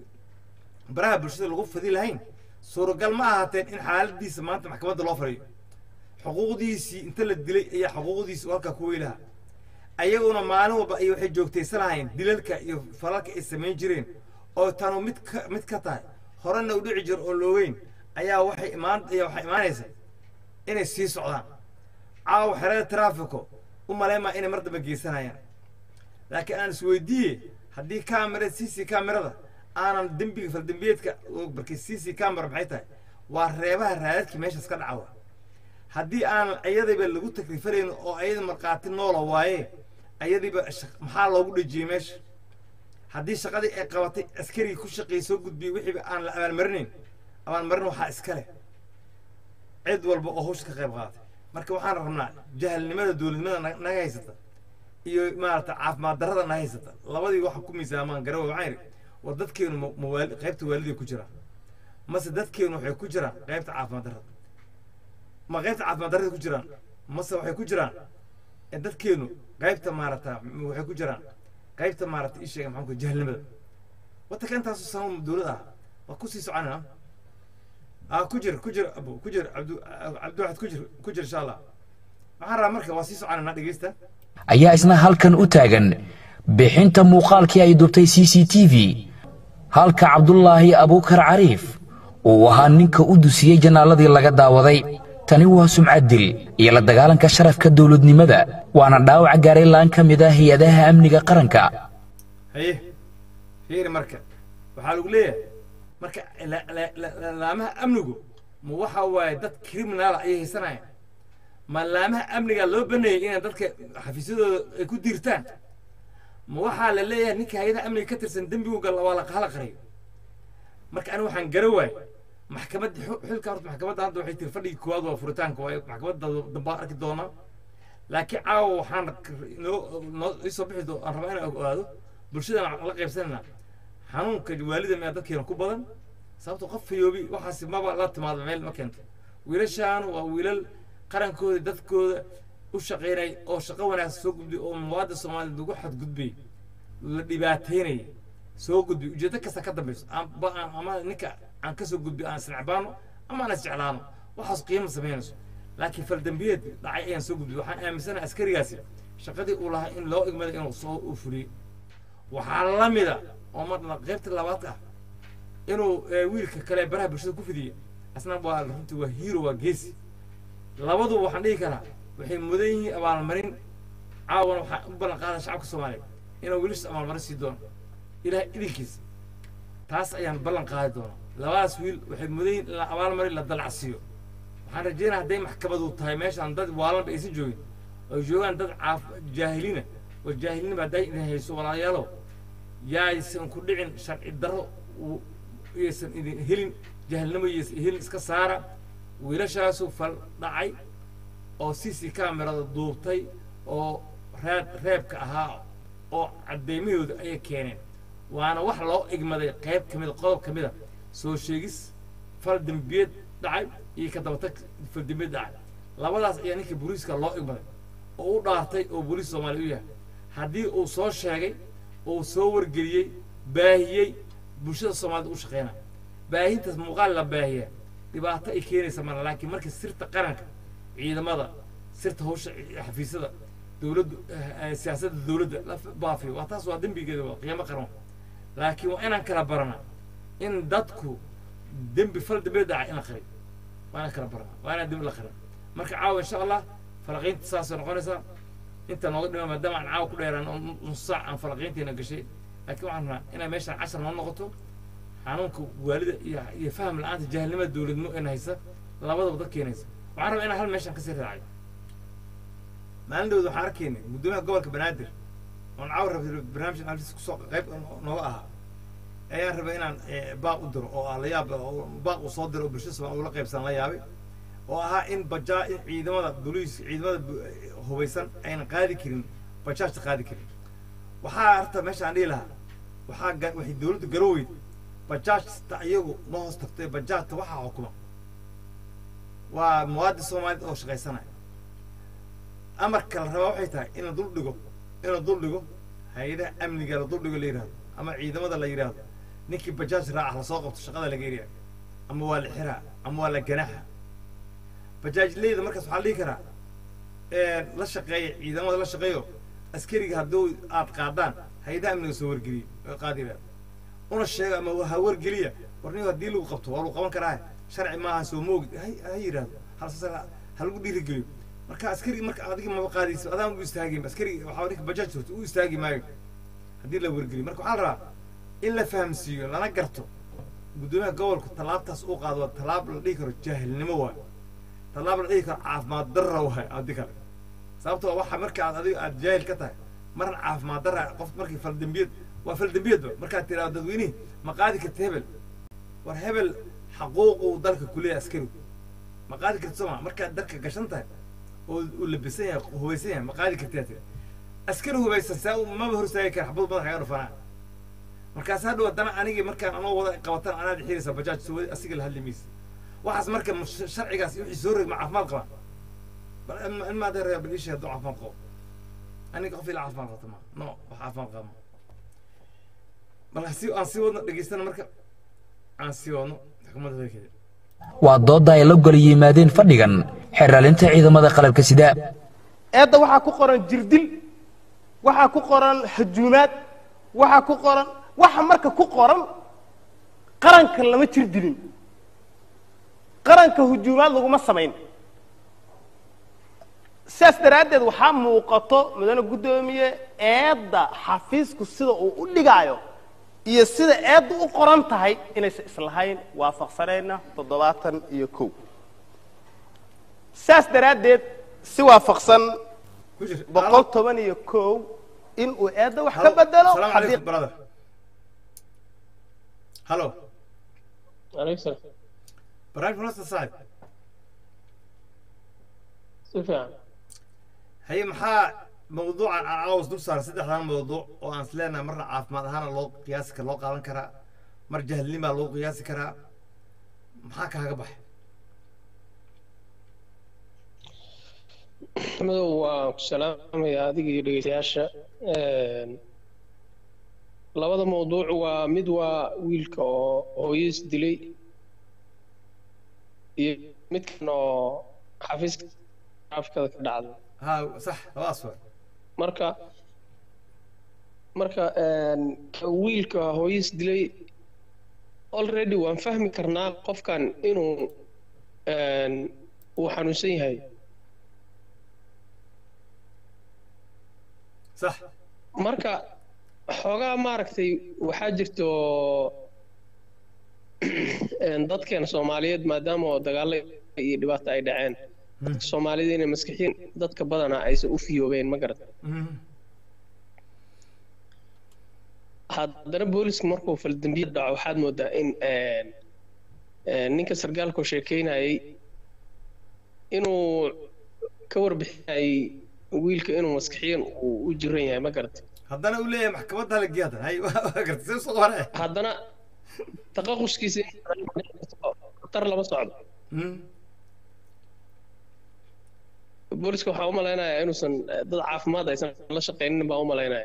baraha bulshada lagu fadi lahayn suuragal ma ahaateen in xaaladiisa maanta maxkamadda loo fadhiyo xuquuqdiisii inta la dilay ayaa xuquuqdiisi uu halkaa ku weylaha ayaguna maalin walba ay waxay joogtaysanahayeen dilalka iyo falalka ay samayn jireen oo tanu mid ka mid ka tahay horena u dhici jiro oo loogeyn ayaa waxay imaan ayaa waxay imaanaysa inay sii socdaan caawa xerada traafiko u maleymaa inay mar dambe geysanayaan laakiin aan isweydiiye haddii kamerada c c kamerada aanan dembiga faldembiyeedka markii c c camera maxay tahay waa reebaha raadadkii meeshaas ka dhacawa haddii aanan ayadayba lagu takrifanayn oo ayada markhaati noola waaye ayadiiba shaq- maxaa loogu dhejiyey meesha haddii shaqadii ay qabatay askarigii ku shaqeeyey soo gudbiyey wixiiba aan la abaalmarinayn abaalmarin waxaa iska leh cid walba oo hawsha ka qayb qaadatay marka waxaan rabnaa jahalnimada dowladnimada na- naga haysata iyo maarata caafimaad darrada naga haysata labadii waxa ku miisaamaan garawe waxaan idhi war dadkeenu ma- ma waali- qaybta waaliday ku jiraan mase dadkeenu waxay ku jiraan qaybta caafimaad darrada ma qaybta caafimaad darrada ku jiraan mase waxay ku jiraan ee dadkeenu qaybta maarata m- waxay ku jiraan qaybta maarata ii sheega maxaan ku jahalnimada wadanka intaasu sama dowlad ah waa kusii soconayna ah ku jir ku jir abo ku jir cabdu cabdiwaxid ku jir ku jir insha allah waxaan rabaa marka waa sii soconayna dhegeysta ayaa isna halkan u taagan bixinta muuqaalkii ay dubtay c c t v halka cabdulaahi abuukar cariif uu ahaa ninka u dusiyey janaaladii laga daawaday tani waa sumcad dil iyo la dagaalanka sharafka dowladnimada waana dhaawac gaaray laan ka mid ah hay-adaha amniga qaranka haye fiiri marka waxaa lagu leeyahay marka la- la- la- la- laamaha amnigu ma waxa waaye dad criminala ayay haysanayaan ma laamaha amniga loo baneeyey inay dadka xafiisyadooda ay ku diirtaan ma waxaa la leeyahay ninka hay-adaha amniga ka tirsan dembigu gal waa la hala qariyo marka aniga waxaan gara waay maxkamadda xu- xilka horta maxkamadda hadda waxay tiri fadhigii koowaad waa furitaanka waaye maxkamadda dambaa arki doonaa laakiin caawa waxaan k- noo noo isoo bixi doo aan rabaa inaan ogaado bulshadana la qaybsanayna xanuunka waalida miyaa dadkeena ku badan sababto qof fayoobi waxaasi maba la timaado meel ma keento wiilashaan waa wiilal qarankooda dadkooda u shaqaynay oo shaqo wanaagsan soo gudbay oo muwaadin soomaaliya lagu xadgudbay la dhibaateynayay soo gudbay ujeedo kasta ka dambayso aan- ba- aan- ama ninka aan ka soo gudbay aan isnacbaano ama aan isjeclaano waxaas qiimo samaynayso laakiin faldambiyeed dhacay ayaan soo gudbay waxaan aaminsanahay askarigaasi shaqadii uu lahaa in loo igmaday inuu soo u fuliyey waxaa la mida oo marna qaybta labaad ah inuu eh, wiilka kale baraha bulshada ku fidiya asna waa runtii waa hero waa geesi labadu waxaan dhihi karaa waxay mudan yihiin abaalmarin caawana waxaan u ballan qaada shacabka soomaaliya inuu wiilasha abaalmarin sii doono ilaah idinkiisa taas ayaan ballan qaadi doonaa labadaas wiil waxay mudan yihiin in la abaalmarin la dalacsiiyo waxaan rajeynaya hadday maxkamadu tahay meeshaan dad waalanba aysan joogin oo joogaan dad caaf jaahiliina oo jaahilnima hadday idin hayso walaalayaalow yaaysan ku dhicin sharci darro uu- yaysan idin helin jaahilnimo yaysan helin iska saara wiilashaasu fal dhacay oo cc camerada duubtay oo reeb reebka ahaa oo caddeymahooda ayay keeneen waana wax loo igmaday qayb ka mida qodob ka mida soo sheegis fal dembiyeed dhacay iyo ka dabatag fal dembiyeed dhacay labadaas ayaa ninka booliiska loo igmaday oo u dhaartay oo booliis soomaaliya u yahay haddii uu soo sheegay uu soo wargeliyey baahiyey bulshada soomaalida u shaqeynaya baahintaas muuqaal la baahiya dhibaato ay keenaysa mara laakiin marka sirta qaranka ciidamada sirta hawsha xafiisyada dowladdu eh, siyaasadda dowladda la baafiyo waa taas waa dembigeeda waa qiyaamo qaran laakiin waa inaan kala barana in dadku dembi fal dembi dhacay in la qariyo waa inaan kala barana waa inaan dembi la qarin marka caawa insha allah falaqiinta saasay noqonaysaa inta nooga dhima maadaama aan caawa ku dheeraan oo nus saac aan falaqiinteena gashay laakiin waxaan rabnaa inay meeshaan cashar noo noqoto xanuunka waalida iyo iyo faham la-aanta jaahilnimada dowladnimo in haysa labadaba dad keenaysa waxaan rabaa inaan hal meeshaan kasii raacayo maalin dhowda waxaan arkaynay guddoomiyaha gobolka banaadir oon caawa rabay barnaamijkan halkiis kusoo qayb nooga ahaa ayaan rabay inaan eh, baaq u diro oo ah la yaab oo baaq uu soo diro oo bulshada soomaaliya ula qaybsan la yaabay oo ahaa in bajaa in ciidamada booliis ciidamada bu- hubaysan aynan qaadi karin bajaajta qaadi karin waxaa horta meesha aan dhihi lahaa waxaa ga- waxay dowladdu garoweyd bajaajta iyagu ma hoos tagtay bajaajta waxaa xukuma waa muwaadin soomaaliyed oo shaqaysanaya amarka la rabaa waxay tahay in la dul dhigo in la dul dhigo hay-adaha amniga la dul dhigo la yidhahdo ama ciidamada la yidhahdo ninkii bajaaj raaca lasoo qabto shaqada laga eriya ama waa la xiraa ama waa la ganaxa bajaajleyda markaas waxaa la dhihi karaa ee, la shaqeeya ciidamada la shaqeeyo askariga hadduu aad qaadaan hay-adaha amniga soo wargeliya oo qaadira una sheega ama ha wargeliya war nin haddii lagu qabto waa lagu qaban karaa sharci maaha soo moogid ha ha yidhahdo halse ha lagu dhiirigeliyo marka askari marka adiga maba qaadayso adaan u istaagin askari waxaa ninka bajaaj horta u istaagi maayo haddii la wargeliyo marka waxaa la rabaa in la fahamsiiyo lana garto guddoomiyaha gobolku tallaabtaas uu qaado waa tallaab la dhihi karo jaahilnimo waay tallaab la dhihi karo caafimaad darra waay adi kale sababtoo waxa marka aad adiga aad jaahil ka tahay marna caafimaad darra qof markii faldembiyad waa faldembiyadba markaad tiraado dadweynihi ma qaadi karta hebel war hebel xaquuquu dalka kuleeyahay askarigu ma qaadi karta sooma markaad dalka gashan tahay oo uu labisan yahay hubaysan yahay ma qaadi kartaa tiri askari hubaysan saa u- maba hor istaagi kara xabad madaxa kaga dhufanaa markaas hadhow haddana anigii markaan anoo wada qabatan anaad xiraysa bajaaj soo wadi asiga la hadli maysa waxaas marka sh- sharcigaas iyo wixii soo rog ma caafimaad qabaan bal in- in maad reer bal ishee hadduu caafimaad qabo aniga qof ila caafimaad qabta ma no wax caafimaad qaba ma bal si aan sii wadno dhegeystana marka aan sii wadno xukuumadda hadalkeeda waa doodda ay la gol yimaadeen fadhigan xeralinta ciidamada qalabka sida eedda waxaa ku qoran jirdil waxaa ku qoran hajuumaad waxaa ku qoran waxa marka ku qoran qaranka lama jir dilin qaranka hujuumaad laguma samayn sidaas daraaddeed waxaa muuqato mudane guddoomiye eedda xafiisku sida uu u dhigaayo iyo sida eedda u qoran tahay inaysan islahayn waafaqsanayna toddobaatan iyo kow saas daraaddeed si waafaqsan ku jir boqol toban iyo kow in uu eedda wax ka bedelo salaamu haddii calaykum brother halo عليك السلام barnaamijka nasta saaxib سفيان haye maxaa mawduucan aan caawas dul saaray saddexdan mawduuc oo aan isleenahay marna caafimaad ahaana loo qiyaasi kara loo qaadan karaa mar jahilnimaa loo qiyaasi karaa maxaa kaaga baxay madow waan ku salaamayaa adiga iyo dhegeystayaasha labada mawduuc waa mid waa wiilka oo hooyadiis dilay iyo midkan oo xafiiska traafikada ka dhacday ha sax labadaas waa marka marka ka wiilka hooyadiis dilay already waan fahmi karnaa qofkan inuu uu xanuunsan yahay sax marka xoogaa maaragtay waxaa jirto dadkeena soomaaliyeed maadaama oo dagaalo iyo dhibaato ay dhaceen dadka soomaalida inay maskixiin dadka badanaa aysan u fiyoobeen ma garata Mhm. haddana booliska markuu faldambiyad dhaco waxaad moodaa in een, een, ninka sargaalkoo sheekeynayay inuu ka warbixinayay wiilka inuu maskixiyan uu u jiran yahay ma garata haddana uu leeyahay maxkamadda la geeya hadan hay waa gartay see usoo hore haddana taqaquskiisa khatar lama socdo booliska waxaa u malaynayaa inuusan eh, dad caafimaad aysan la shaqaynin baa u malaynaya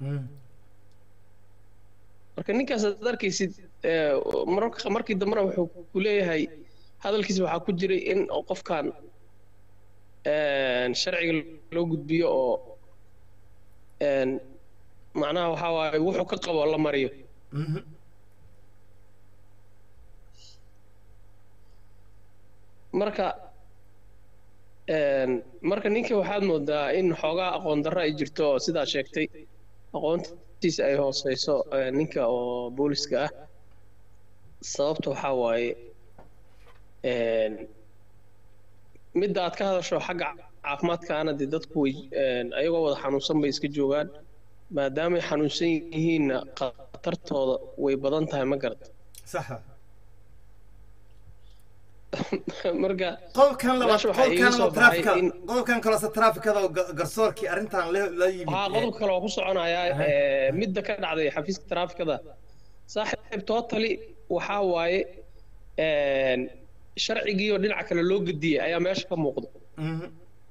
marka ninkaas aad arkaysid eh, mararka markii dambena wuxuu ku leeyahay hadalkiisa waxaa ku jiray in qofkan een, sharciga loo gudbiyo oo een, macnaha waxaa waaye wuxuu ka qabo la mariyo marka een, marka ninka waxaad moodaa in xoogaa aqoon darro ay jirto oo sidaa sheegtay aqoontiisa ay hooseyso eh, ninka oo booliska ah sababta waxaa waaye een, midda aad ka hadasho xagga caafimaadkaana dee dadku way een, ayagoo wada xanuunsan bay iska joogaan maadaamay xanuunsan yihiinna khatartooda way badan tahay ma garata saxa marka qodobkan labaad meesha waxaa iiga qodobkan soo oo baxay traafikada in qodobkan kalose traafikada oo ga- garsoorkii arrintan la la yimid waxaa qodobka kale oo ku soconayaa Aha. eh, midda ka dhacday xafiiska taraafikada saaxiib totally waxaa waaye een, sharcigii oo dhinaca kale loo gediyey ayaa meesha ka muuqda Mhm.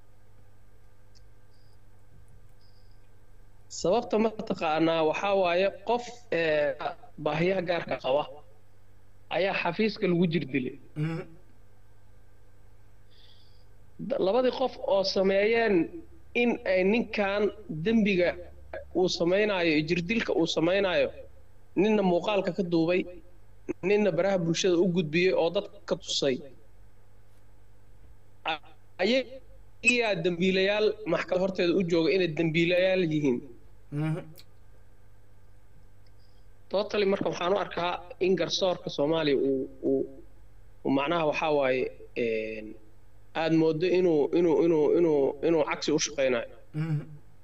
sababta mataqaanaa waxaa waaye qof eh, baahiyaha gaarka qaba ayaa xafiiska lagu jir dilay Mhm. Da- labadii qof oo sameeyeen in ay ninkan dembiga uu samaynayo iyo jirdilka uu samaynayo ninna muuqaalka ka duubay ninna baraha bulshada u gudbiyey oo dadka ka tusay A- ayagaa dembiilayaal maxkamad horteeda u jooga inay dembiilayaal yihiin Mhm. totally marka waxaan u arkaa in garsoorka soomaaliya uu uu uu macnaha waxaa waaye een, aad moodo inuu inuu inuu inuu inuu cagsi u shaqaynayo Mhm.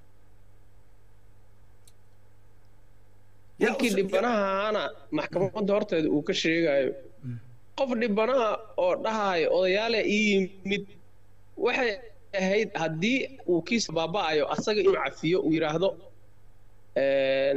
Yaa ninkii us- dhibanahaana maxkamadda horteeda uu ka sheegayo qof dhibanaha oo dhahayo odayaale ii yimid waxay ahayd haddii uu kiisa baaba'ayo asaga inuu cafiyo uu yidhaahdo een,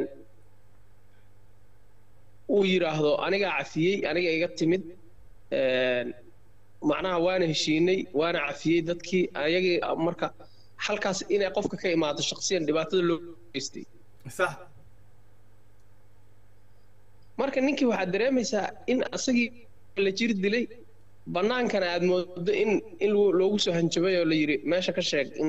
uu yidhaahdo anigaa cafiyey aniga iga timid een, macnaha waana heshiinay waana cafiyey dadkii ayagii marka halkaas inay qofka ka imaato shaqsiyan dhibaatada loo geystay sax marka ninkii waxaad dareemaysaa in asagii la jir dilay bannaankana aad moodo in in loo- loogu soo hanjabay oo la yidhi meesha ka sheeg in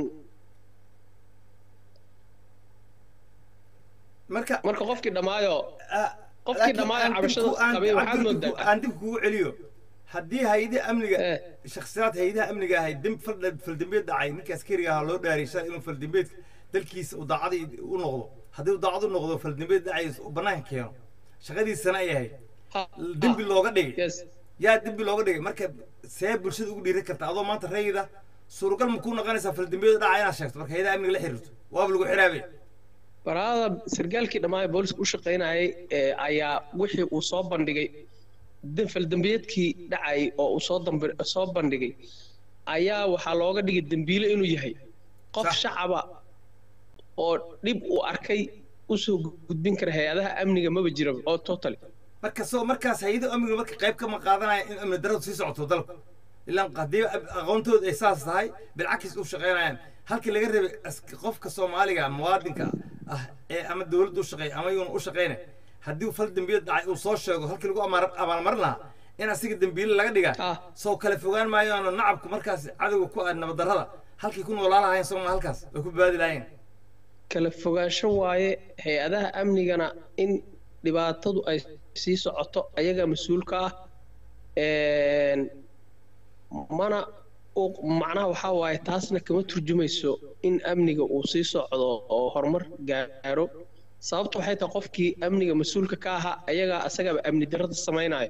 marka marka qofkii dhammaayo ah, qofkii laakiin dhammaaya aan dib cabashada ku- aan- qabay aan waxaad dib moodaa ku- aan dib kugu celiyo haddii hay-adaha amniga Eh. shakhsiyaad hay-adaha amniga ahay demb fal- faldembiyeed dhacay ninka askariga ahaa loo dhaaray shalay inuu faldembiyeedka dalkiisa uu daacadii u noqdo haddii uu daacad u noqdo faldembiyeed dhacay uu bannaanka keeno shaqadiisana ay ahayd Ha- dembi ha. looga dhigay yes yaa dembi looga dhigay marka see bulshada ugu dhiiran karta adoo maanta rayida suuragal ma kuu noqonaysaa faldembiyeed dhaca inaad sheegto marka hay-adaha amniga la xiriirto waaba lagu xiraabay baraada sargaalkii dhammaaya booliska u shaqaynayay ee ayaa wixii uu soo bandhigay de- faldembiyeedkii dhacay oo uu soo dambi- soo bandhigay ayaa waxaa looga dhigay dembiile inuu yahay qof Sax. shacaba oo dhib uu arkay usoo gudbin kara hay-adaha amniga maba jira oo totally marka soo markaas hay-ado amniga marka qayb kama qaadanaya in amni daradu sii socoto dalka ilaan haddii aqoontooda ay saas tahay bilcakis u shaqaynayaan halkii laga rabay ask- qofka soomaaliga muwaadinka ah ee ama dowladda u shaqeeya ama iyuuna u shaqaynay haddii uu fal dembiyad dhacay uu soo sheego halkii lagu amaar- abaalmarin lahaa in asiga dembiile laga dhiga Ah. soo kale fogaan maayaano nacabku markaas cadowga ku ah nabaddarrada halkii ku noolaa lahayn sooma halkaas way ku badbaadi lahayn kala fogaansho waaye hay-adaha amnigana in dhibaatadu ay sii socoto ayaga mas-uulka ah Een, mana u- macnaha waxaa waaye taasna kama turjumayso in amniga uu sii socdo oo horumar gaaro sababta waxay tahay qofkii amniga mas-uulka ka ahaa ayagaa asagaba amni darrada samaynayo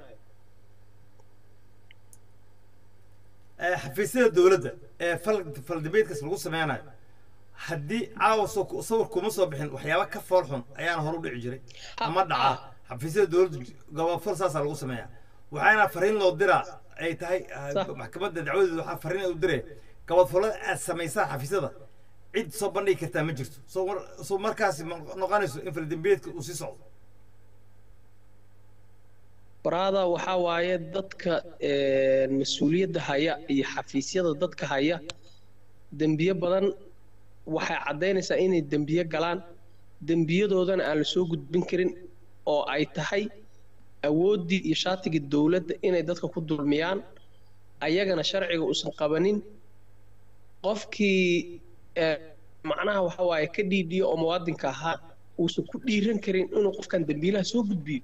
ee xafiisyada dowladda ee fal faldambeedkaas lagu sameynayo haddii caawa soo sawir kuma soo bixin waxyaaba ka fool xun ayaana hor u dhici jiray ama dhaca xafiisyada dowladda gobofal saasaa lagu sameeyaa waxaana fariin loo diraa ay tahay ah, Sax. maxkamadda dacwadeeda waxaa fariin u diree gobofalada aad samaysaan xafiisyada cid soo bandhigi kartaa ma jirto soo mar- soo markaasi ma noqonayso in faldembiyeedka uu sii socdo baraada waxaa waaye dadka een, mas-uuliyadda haya iyo xafiisyada dadka haya dembiye badan waxay caddaynaysaa inay dembiye galaan dembiyadoodana aan la soo gudbin karin oo ay tahay awooddii iyo shaatigii dowladda inay dadka ku dulmiyaan ayagana sharciga uusan qabanin qofkii ee, macnaha waxa waaye ka dhiidhiyo oo muwaadinka ahaa uusan ku dhiiran karin inuu qofkan dembiilaha soo gudbiyo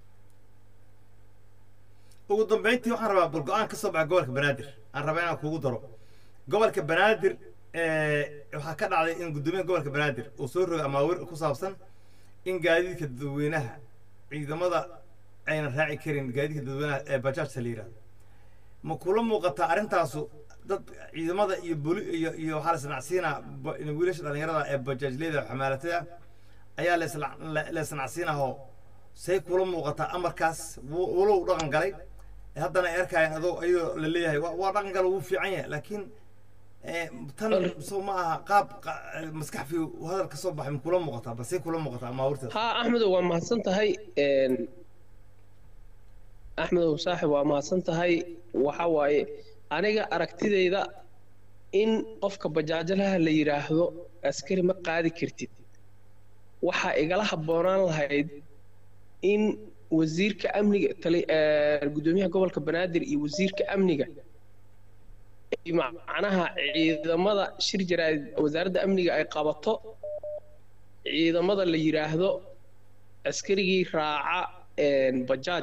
ugu dambeyntii waxaan rabaa bal go-aan ka soo baxa gobolka banaadir aan rabaa inaan kugu daro gobolka banaadir eh, waxaa ka dhacday in guddoomiyaha gobolka banaadir uu soo rogay amaawir ku saabsan in gaadiidka dadweynaha ciidamada aynan raaci karin gaadiidka dadweynaha ee bajaajta la yidhahdo ma kula muuqataa arrintaasu dad ciidamada iyo boli iyo iyo waxaa la isnacsiinaa ba- wiilasha dhallinyarada ee bajaajleyda xamaalatada ayaa la isla- la- la isnacsiinahoo say kula muuqataa amarkaas wuu- walow dhaqan galay haddana ay arkayaan adoo iyadoo la leeyahay waa waa dhaqan gala wuu fiican yahay laakiin eh, tan soo ma aha qaab qa- maskax fi hadal ka soo baxay ma kula muuqataa balse kula muuqataa amaawirteeda ها أحمد waa mahadsan tahay een axmedow saaxib waa mahadsan tahay waxa waaye aniga aragtidayda in qofka bajaajalaha la yidhaahdo askari ma qaadi kartid waxaa igala habboonaan lahayd in wasiirka amniga tali ee, guddoomiyaha gobolka banaadir iyo wasiirka amniga ay macnaha ciidamada shir jaraa'id wasaaradda amniga ay qabato ciidamada la yidhaahdo askarigii raaca een, bajaaj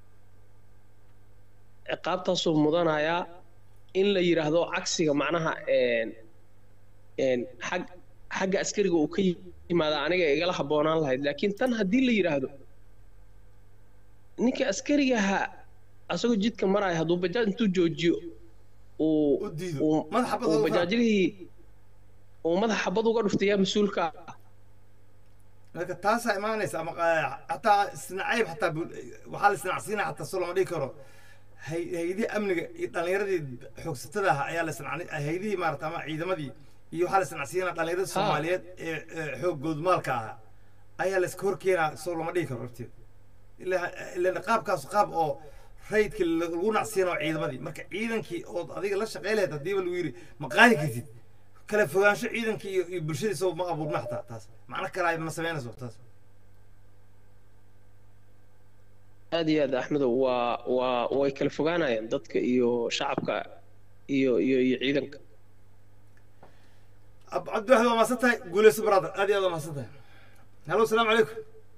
ciqaabtaasuu mudanayaa in la yidhaahdo cagsiga macnaha een, een, xag xagga askariga uu ka yimaada aniga igala habboonaan lahayd laakiin tan haddii la yidhaahdo ninka askarigaha asagoo jidka maraya hadduu bajaaj intuu joojiyo uu u diido uu- madax xabad uu uga fara. bajaajlihii uu madax xabad uga dhuftayaa mas-uulka ah marka taasaa imaanaysa ama qa- xataa isnacayb xataa bul- waxaa la isnacsiinaya xataa soo lama dhigi karo hay- hay-adihii amniga iyo dhallinyaradii xoogsatada ah ayaa la isnacni hay-adihii maarata ama ciidamadii iyo waxaa la isnacsiinaya dhallinyaradii Ha. soomaaliyeed ee ee xoog goodmaalka ahaa ayaa la iska hor keenaa soo lama dhigi karo horteed ilaa ilaa qaabkaas qaab oo rayidkii lagu nacsiinayo ciidamadii marka ciidankii ood adiga la shaqey lahayd haddiiba lagu yidhi ma qaadi kartid kala fogaansho ciidankii iyo iyo bulshadii soo ma abuurma xataa taas macno kale ay ma samaynayso taas aad iyo aad axmedow waa waa way kala fogaanayaan dadka iyo shacabka iyo iyo iyo ciidanka عبد الواحد ما صدتها قول يا برادر هذه هذا ما صدتها هلو السلام عليكم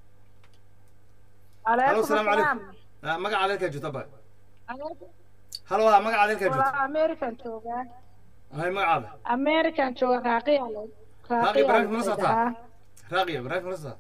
هلو السلام عليكم آه، مقع عليك يا جو طبعا هلو ها مقع عليك يا جو waa american joogaa هاي مقع هذا american jooga raaqiya le راقي براك ما raaqiya صدتها راقي براك ما صدتها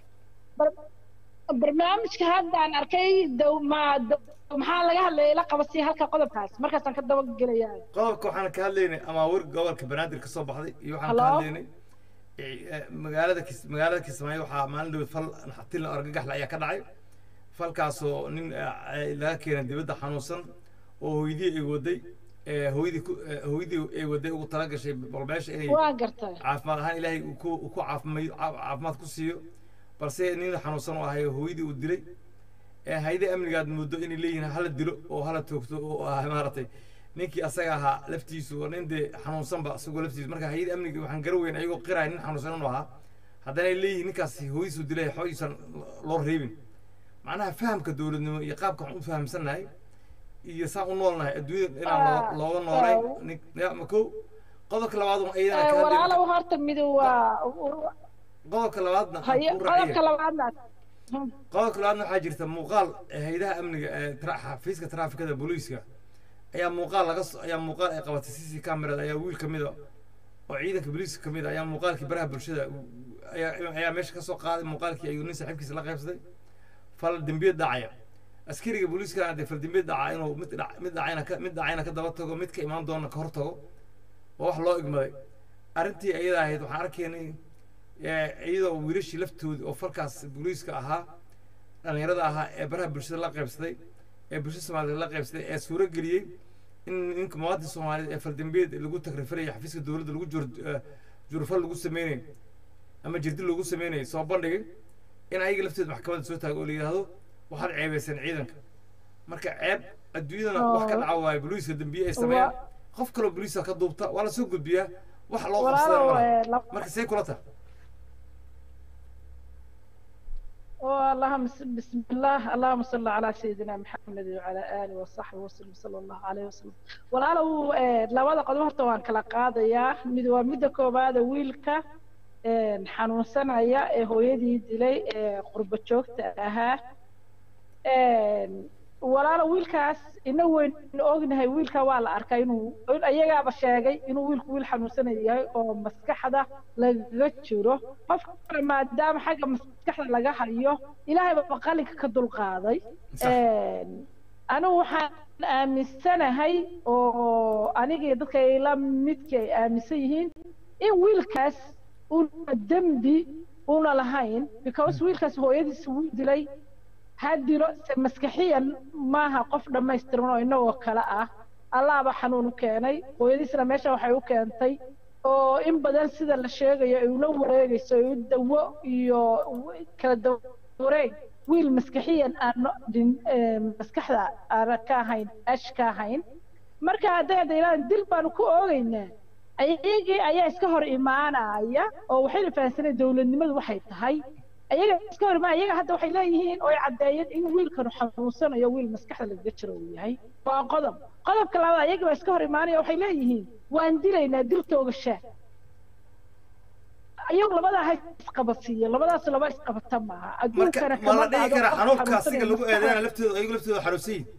barnaamijka haddaan arkay dow ma dow- maxaa laga hadlayay la qabasii halka qodobkaas markaasaan ka daba gelaya qodobka waxaan ka hadlaynay amaawir gobolka banaadir ka soo baxday iyo waxaan ka Hello? hadlaynay eh, eh, magaalada kis magaalada kismaayo waxaa maalin dhawed fal naxatil argagaxle ayaa ka dhacay falkaasoo nin eh, eh, laga keenay dibadda xanuunsan oo hooyadii ay waday eh, hooyadii ku eh, hooyadii ay waday ugu tala gashay bal meesha inay waa gartay caafimaad ahaan ilaahay uu ku uu ku caafimay caa- caafimaad ku siiyo balse nin xanuunsan oo ahay hooyadii uu dilay ee hayde amnigaad muddo inay leeyihiin hala dilo oo hala toogto oo ah maaragtay ninkii asaga ahaa laftiisu waa nin dee xanuunsanba isagoo laftiisu marka hayada amniga waxaan gara weyn ayagoo qiraya nin xanuunsan inuu ahaa haddana ay leeyihiin ninkaasi hooyadiisu dilay xoogiisan loo reebin macnaha fahamka dowladnimo iyo qaabka waxaan u fahamsannahay iyo saan u noolnahay adduunyada inaan loo- Ah, looga noolay ah. nin ya ma kow qodobka labaad un ayadana ka hadlayna walaalow horta midu waa qodobka labaadna aan haye kuu raaciya. qodobka labaadna qodobka labaadna waxaa jirta muuqaal ee haydaha amniga ee tra- xafiiska traafikada booliiska ayaa muuqaal laga so- ayaa muuqaal ay qabatay cc camerada ayaa wiil ka mida oo ciidanka booliiska ka mid a ayaa muuqaalkii baraha bulshada u- ayaa ayaa meesha ka soo qaaday muuqaalkii ayuu nin saaxiibkiisa la qaybsaday fal dembiyad dhacaya askariga booliiskana dee fal dembiyad dhaca inuu mid dhac- mid dhacayna ka mid dhacayna ka daba tago mid ka imaan doona ka hor tago waa wax loo igmaday arrintii ayada ahayd waxaan arkaynay eh, iyadoo wiilashii laftoodii oo falkaas booliiska ahaa dhallinyarada ahaa ee baraha bulshada la qaybsaday ee bulshada soomaaliyeed la qaybsaday ee suuro geliyey in ninka muwaadin soomaaliyeed ee faldambiyeed lagu takrifanayo xafiiska dowladda lagu jur eh, jurfal lagu sameynayo ama jirdi lagu sameynayo soo bandhigay in ayaga lafteeda maxkamadda soo taago oo la yidhaahdo waxaad ceebayseen ciidanka marka ceeb adduunyadana wax ka dhaca waayo booliiska dambiye ay sameeyaan qof kaloo booliiska ka duubta waa la soo gudbiyaa wax loo qabsadana walaalow malaha eh, lab- marka see kula tahay اللهم س- بسم الله اللهم صل على سيدنا محمد وعلى آله وصحبه وسلم صلى الله عليه وسلم walaalow eh, labada qodob horta waan kala qaadayaa mid waa midda koowaada wiilka eh, xanuunsanaya ee hooyadii dilay ee qurbo joogta ahaa Eh, walaalo wiilkaas ina weyn ognahay wiilka waa la arkay inuu in ayagaaba sheegay inuu wiilku wiil xanuunsanaya yahay oo maskaxda lagaga jiro qofkana maadaama xagga maskaxda laga hayo ilaahay baa qalinka ka dulqaaday Sax. anigu waxaan aaminsanahay oo anigii dadka ila midka ay aaminsan yihiin in wiilkaas uuna dembi una lahayn because wiilkaas hooyadiisa wuu dilay ha dilo se maskaxiyan maaha qof dhammaystiran oo inagoo kale ah allaaba xanuun u keenay hooyadiisna meesha waxay u keentay oo in badan sida la sheegayo ay ula wareegayso ay u dawo iyo w- kala dawareeg wiil maskaxiyan aan no- dhin- eh, maskaxda aan ka ahayn ash ka ahayn marka hadday hadda ilaahan dil baanu ku oogaynaa ayagii ayaa iska hor imaanaya oo waxayna fahansaneen dowladnimadu waxay tahay ayaga iska hor imaanaya ayaga hadda waxay leeyihiin oo ay caddeeyeen in wiilkanu xanuunsanayo wiil maskaxda lagaga jiro uu yahay waa qodob qodobka labaad ayaga baa iska hor imaanaya waxay leeyihiin waan dilaynaa dil toogashaa ayagu labadaa ha isqabadsiiyo labadaas laba isqabata maaha marka adduunkana ma la kama dhihi dhacdo karaa qof xanuunka asiga xanuunsanaya lagu maskaxda. eedeena laftooda ayagu laftooda xanuunsan yihin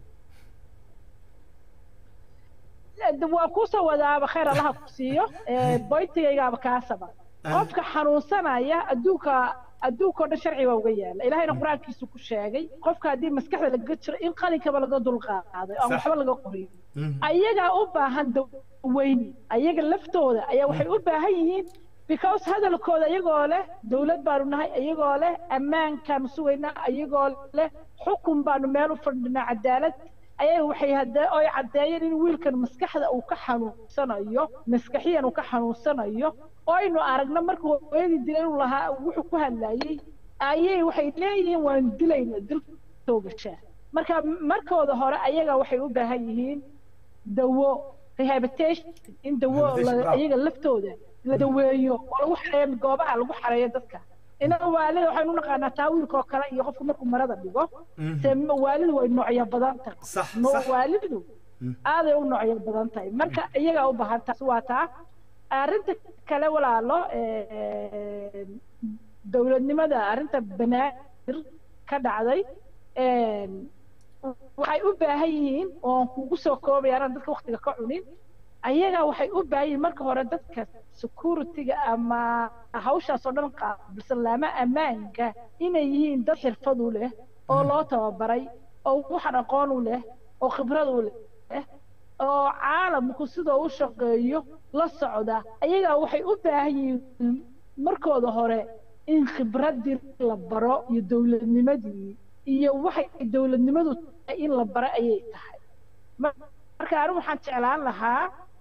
waa kusoo wadaaba khayr allaha ku siiyo ee, boyntigaygaaba kaasaba qofka xanuunsanaya adduunka adduunkao dhan sharci baa uga yaala ilahayna qur-aankiisu ku sheegay qofka haddii maskaxda lagaga jiro in qalinkaba laga dulqaaday aan Sax. waxba laga qorin ayagaa u baahan daweyn ayaga laftooda ayaa waxay u baahan yihiin because hadalkooda iyagoo leh dowlad baanu nahay iyagoo leh ammaankaanu sugaynaa iyagoo leh xukun baanu meel u fadhinaa cadaalad ayaga waxay hadee oy caddeeyeen in wiilkan maskaxda uu ka xanuunsanayo maskaxiyan uu ka xanuunsanayo oynu aragno markuu hooyadii dilay inuu lahaa wuxuu ku hadlayey ayay waxay leeyihiin waan dilayna dil toogashaa marka markooda hore ayaga waxay u baahan yihiin dawo rehabilitation in dawo Rehabilitation, la- bravo. iyaga laftooda la daweeyo oo lagu xareeyo goobaha lagu xareeyo dadka inaga waalida waxaynu u naqaanaa taa wiilka oo kale iyo qofku markuu marada dhigo se waalidu way noocyo badan tahay Sax, No- sax. waalidu aaday u noocyo badan tahay marka iyagaa u baahan taas waa taa arrinta kale walaalo eh, dowladnimada arrinta banaadir ka dhacday eh, waxay u baahan yihiin oon kugu soo koobaya anaan dadka waktiga ka cunin ayaga waxay u baahan yihiin marka hore dadka security-ga ama hawshaas oo dhan qaabilsan laama ammaanka inay yihiin dad xirfad u leh oo loo tababaray oo waxan aqoon u leh oo khibrad u leh oo caalamku sidoo u shaqeeyo la socda ayagaa waxay u baahan yihiin markooda hore in khibraddii la baro iyo dowladnimadii iyo waxay dowladnimadu tahay in la baro ayay tahay Ma- marka anigu waxaan jeclaan lahaa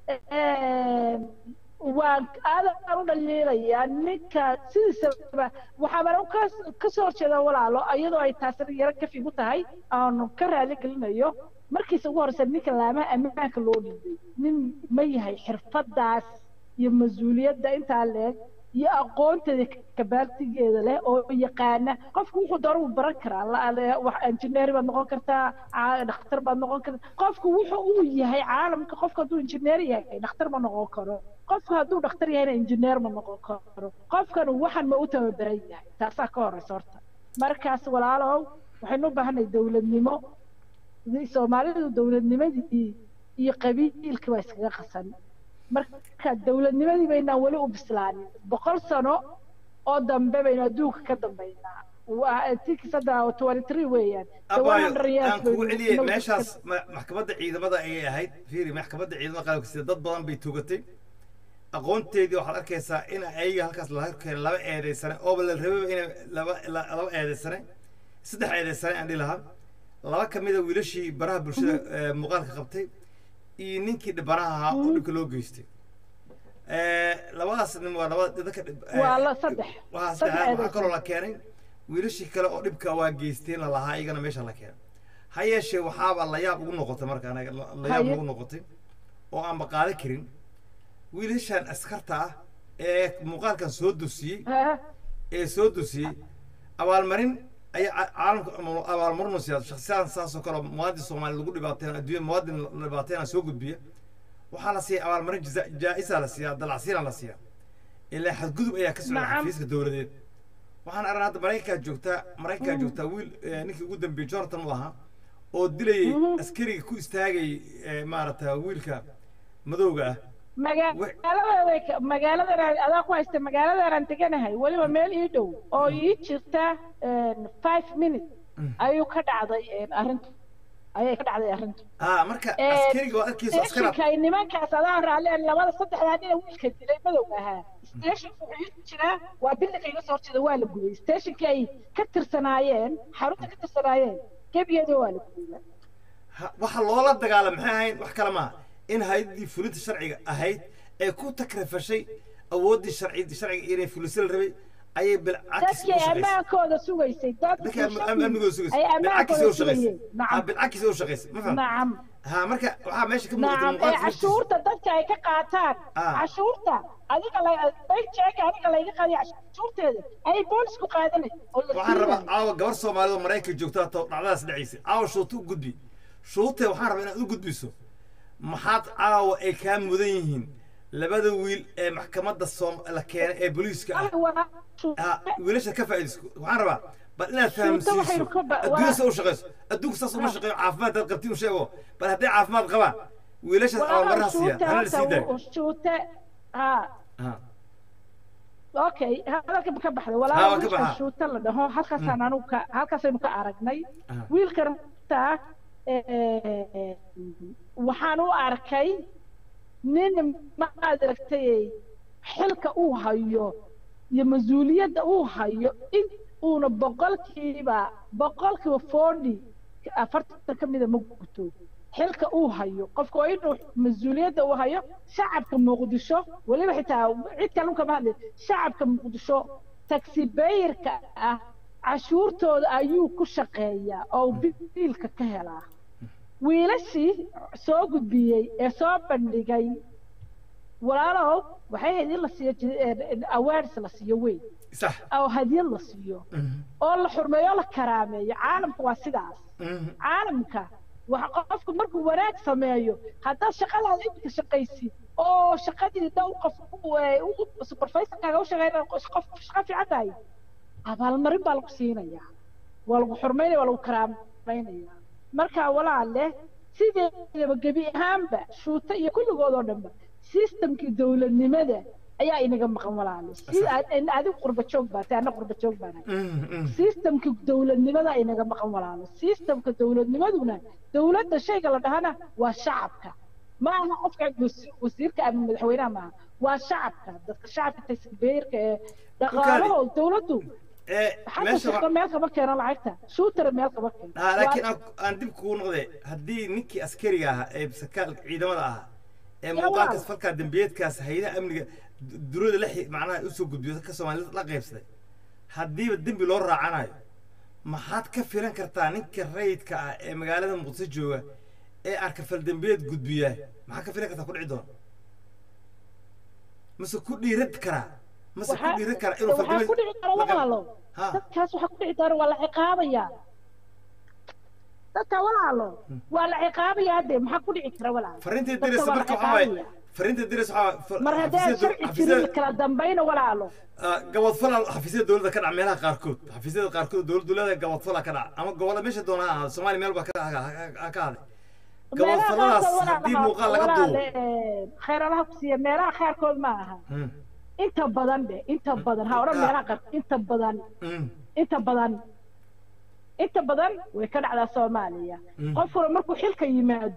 waan aadaan u dhaliilayaa ninka sidiisaba waxaabaan u kas- kasoo horjeeda walaalo iyadoo ay taasina yaro kafi gu tahay aanu ka raali gelinayo markiisa ugu horeysa ninka laamaha ammaanka loo dhiibay nin ma yahay xirfadaas iyo mas-uuliyadda intaa leeg iyo aqoonteeda kabaaltigeeda leh oo yaqaana qofku wuxuu doona wuu baran karaa la- la- wax injineer baad noqon kartaa caa- dhakhtar baad noqon kartaa qofku wuxuu uu yahay caalamka qofku hadduu injineer yahay dhakhtar ma noqon karo qofku hadduu dhakhtar yahayna injineer ma noqon karo qofkan waxan ma u tababaran yahay taasaa ka horeysa horta markaas walaalow waxaynu u baahanay dowladnimo soomaalidu dowladnimadii iyo qabiilkii baa iskaga qasan marka dowladnimadii baynaan weli u bislaanin boqol sano oo dambe baynu adduunka ka dambaynaa waa tikis hadda twenty three weeyaan The abaayo 100 years aan kugu baynu celiyey inagu meeshaas ka- ma- maxkamadda ciidamada ayay ahayd fiiri maxkamadda ciidamada qalabka sida dad badan bay tugatay aqoonteedii waxaad arkaysaa in ayaga halkaas laga keenay laba eedaysane ooba la rababa inay laba la- laba eedaysane saddex eedaysane aan dhihi lahaa laba ka mida wiilashii baraha bulshada ee, muuqaalka qabtay iyo ninkii dhibanaha ahaa oo dhibka loo geystay Eh, labadaas nin waa labada dadka dhib- eh, waa la saddex waxaa saddex saddexaad waxaa eedaysan. kaloo la keenay wiilashii kale oo dhibka waa geysteen la lahaa iyagana meesha la keenay ha yeeshee waxaaba la yaab ugu noqotay marka anaga la la yaab Haye. ugu noqotay oo aanba qaadan karin wiilashan askarta ah ee muuqaalkan soo dusiyey Ha, ee soo dusiyey abaalmarin ayaa ca- caalamka ama abaalmarin u siiya shakhsiyaan saasoo kale oo muwaadin soomaali lagu dhibaateyn adduunya muwaadin la dhibaateynaa soo gudbiya waxaa la siiya abaalmarin jasa- jaa-isa la siiyaa dalacsiina la siiya ilaa xadgudub ayaa ka socda Nacam. xafiiska dowladeed waxaan aragnaa hadda maraykankaa joogtaa maraykankaa joogtaa wiil eh, ninkii ugu dambeeyey jonathan u ahaa oo dilayay askariga ku istaagay eh, maaragta wiilka madowga ah magaaladeeday ka- magaaladan adaa ku haysta magaaladanaan deganahay weliba meel ii dhow oo ii jirta een, five minutes ayuu ka dhacday een, arrintu ayay ka dhacday arrintu ah marka Ee, askariga waa arkayso askara stationka ay nimankaas adaa raalleen labada saddexdaa nina wiilka dilay madowga ahaa stationka wuxuu ii jiraa waa bildinka iga soo horjeeda waa la gubay stationka ay ka tirsanaayeen xarunta ka tirsanaayeen gebigeeda waa la gubay Ha- waxa loola dagaalam maxay ahayn wax kale maaha in hay-addii fulinta sharciga ahayd ee ku takrifashay awooddii sharci sharciga inay fuliso la rabay ayay bilcakis dadkii u shaqaysay ammaankooda sugaysay dadkii am- am- amnigooda sugaysay ay bilcakis ammaankooda u shaqaysay sugayeen ha nacam bilcakis u shaqaysay ma faham nacam ha marka waxaa meesha ka muuqata nacam ee muuqaalka laftiisa. cashuurta dadka ay ka qaataan Ah. cashuurta adiga la bank check adiga layga qaadiya cashuurteeda ay boolisku qaadanay oo la waxaan rabaa siinay caawa gabar soomaalida oo maraykanka joogtaa too dhacdadaas dhacaysay caawa shuuta u gudbi shuutee waxaan rabaa inaad u gudbiso maxaad caawa ay kaa mudan yihiin labada wiil ee maxkamadda soom la keenay ee booliiska ah waa ha wiilasha ka faa'iidayso waxaan rabaa bal inaad Shuuta waxay fahamsiiso ku ba- adduunya waa- sa u shaqayso adduunka saas uma shaqeeyo caafimaad dad qabti u sheego bal hadday caafimaad qabaan wiilashaas abaalmaraha siiya hana la sii daayo shuute ha Ha. okay hadalka ka baxday Ha, waa walaal ka wiilkan baxa. shuute la dhaho halkaasaan anugu ka halkaasaynu ka aragnay Ah. wiilkan taa waxaan u arkay nin maad aragtay xilka uu hayo iyo mas-uuliyadda uu hayo in uuna boqolkiiba boqolkiiba forty afartan ka mida ma guto xilka uu hayo qofka waa inuu mas-uuliyadda uu hayo shacabka muqdisho weliba xitaa cid kale kama hadlay shacabka muqdisho taxi bayirka ah cashuurtooda ayuu ku shaqeeyaa oo biilka ka helaa wiilashii soo gudbiyey ee soo bandhigay walaalow waxay ahayd in la siiyo ji- awareness la siiyo weyn sax oo hadiyad la siiyo oo la xurmeeyo oo la karaameeyo caalamka waa sidaas Mhm. caalamka waxa qofku markuu wanaag sameeyo haddaad shaqadaada iminka shaqaysid oo shaqadii dhowr qof u- ee, u- supervisorkaaga u shaqeynaya qof shaqo fiican tahay abaalmarin baa lagu siinayaa waa lagu xurmaynaya waa lagu karaameynaya marka walaale sideedaba gebi ahaanba shuuta iyo kulligood oo dhanba systemkii dowladnimada ayaa inaga maqan walaale si aad- adigu qurba joog baa tahay anna qurba joog baan ahay Mhm, mhm. systemka dowladnimada inaga maqan walaalo systemka dowladnimaduna dowladda shayga la dhahana waa shacabka ma aha qofka wasi- wasiirka ama madaxweynaha maaha waa shacabka dadka shacabka tasbeerka ee dhaqaalaho dowladdu ee xagga meesha shaqo meel kama keeno lacagta shuutara meel kama keeno Ah, laakiin Waa- aan- aan dib kugu noqde haddii ninkii askariga ahaa ee sarkaalka ciidamada ahaa ee Yaa muuqaalkaas walaal. falkaa dembiyeedkaas haydaha amniga du- durada la xi- macnaha usoo gudbiyo dadka soomaalida la qaybsaday haddiiba dembi loo raacanayo maxaad ka filan kartaa ninka rayidka ah ee magaalada muqdisho jooga ee arka faldembiyeed gudbiyaa maxaad ka filan kartaa ku dhici doona mase ku dhiiran karaa mase ku waxaa dhiiran karaa inuu waxaa ku faldembiyeed dhici kara walaalo Ha. dadkaas waxaa ku dhici doona waa la ciqaabayaa dadka walaalo waa la ciqaabayaa de maxaa ku dhici kara walaalo fariinta Dadka diraysa waa la marka waxaa waaye ciqaabaya. fariinta diraysa waxaa waaye mar haddii sharci jirin kala dambayna walaalo gabadfala xafiisyada dowladda ka dhaca meelaha qaarkood xafiisyada qaarkood dowladdu leedahay gabadfala ka dhaca ama gobolla meesha doona ha ahaado soomaaliya meel baa ka ha ka haday gabadfaladaas haddii muuqaal laga duubo khayralaha ku siiya meelaha qaarkood ma aha Hmm, inta badan de inta badan ha odhan Ah. meelaha qaar inta badan hmm, inta badan inta badan way ka dhacdaa soomaaliya Mm. qofkuna markuu xilka yimaado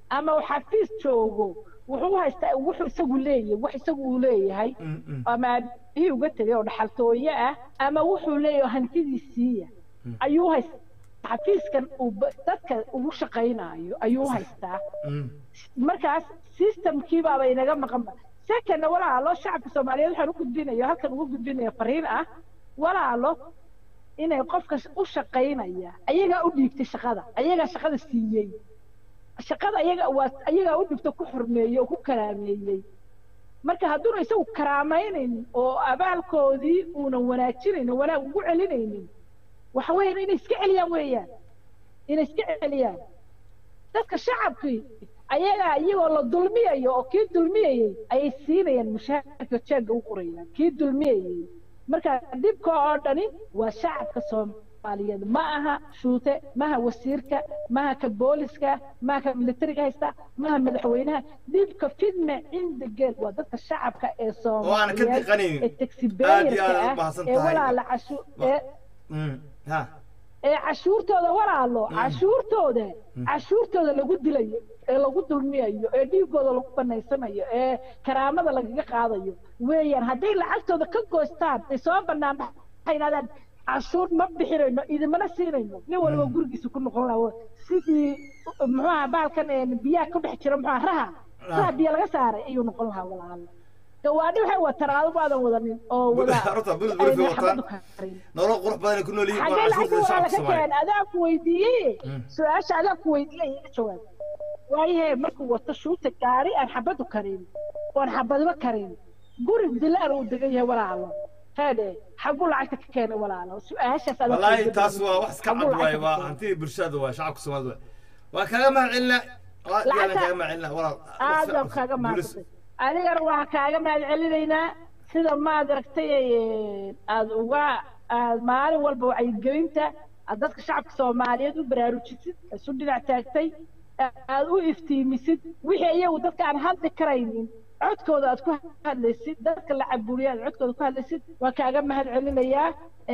ama uu xafiis joogo wuxuu haystaa wuxuu isagu leeyahay wax isagu uu leeyahay Mm, mm. ama aabihii uga tegay oo dhaxaltooye ah ama wuxuu leeyahay hantidiisiiya ayuu haystaa xafiiskan uu ba- dadka ugu shaqaynayo ayuu haystaa Mm. markaas systemkii baaba inaga maqanba secondna walaalo shacabka soomaaliyeed waxaan u gudbinaya halkan ugu gudbinaya fariin ah walaalo inay qofka u shaqaynaya ayagaa u dhiibtay shaqada ayagaa shaqada siiyey shaqada ayaga waa ayagaa u dhibto ku xurmeeyey oo ku karaameeyey marka hadduuna isagu karaamaynayn oo abaalkoodii uunan wanaajinaynin wanaag ugu celinaynin waxa weeyaan inay iska celiyaan weeyaan inay iska celiyaan dadka shacabkii ayagaa iyagoo la dulmiyayo oo kii dulmiyayey ayay siinayaan mushaharka jeegga u qorayaan kii dulmiyayey marka dhibka oo dhani waa shacabka soomaaliyeed ma aha shuute maha wasiirka maha ka booliska maha ka militariga haysta maha madaxweynaha dhibka fidme cinda geel waa dadka shacabka ee oo aan ka soomaaliyeed diqanaynin ee aad iyo taxibeeyarka aad u ah mahadsan ee tahay walaala cashu ee Mm. ha ee cashuurtooda walaalo cashuurtooda cashuurtooda lagu dilayo ee lagu dulmiyayo ee dhiigooda lagu banaysanayo ee karaamada lagaga qaadayo weeyaan hadday lacagtooda ka goystaan ay soo banaan waxay yidhahdaan cashuur ma bixinayno idimana siinayno nin waliba gurigiisa ku noqon lahaa sidii muxuaha baalkan ee biyaha ku dhex jira muxuaha raha raha biyo laga saaray ayuu noqon lahaa walaalo gawaadhi waxay wataan adigu aadan wadanin oo wada horta bulid bulid bay wataan xabadu karin nolol qurux badan ay ku nool yihiin xagee waa cashuurta lacagta waa shacabka laga soomaaliyeed keen adaa ku weydiiyey su-aasha adaa ku weydiiyey iga jawaab waayahe markuu wato shuuta gaari aan xabadu karin oon xabadba karin guri dilaan uu degan yahay walaalo heedhe xaguu lacagta ka keenay walaalo su-aashaas adaa wallaahi ku taas waa wax iska Xaguu cad waaye lacagta waa ka keenay? hantidii bulshada waa shacabka soomaalida waa waa kaaga mahad celinaa waa yaalan Lacagta- kaaga mahad celinaa walaal aad baan kaaga mahadsantay adigana waxaan kaaga mahad celinaynaa sida maad aragtay ee, aad uga aad maalin walba wacyigelinta aad dadka shacabka soomaaliyeed u baraarujisid isu dhinac taagtay aad u iftiimisid wixii iyagu dadka aan hadli karaynin codkooda aad ku hadlaysid dadka la caburiya aad codkooda ku hadlaysid waa kaaga mahad celinayaa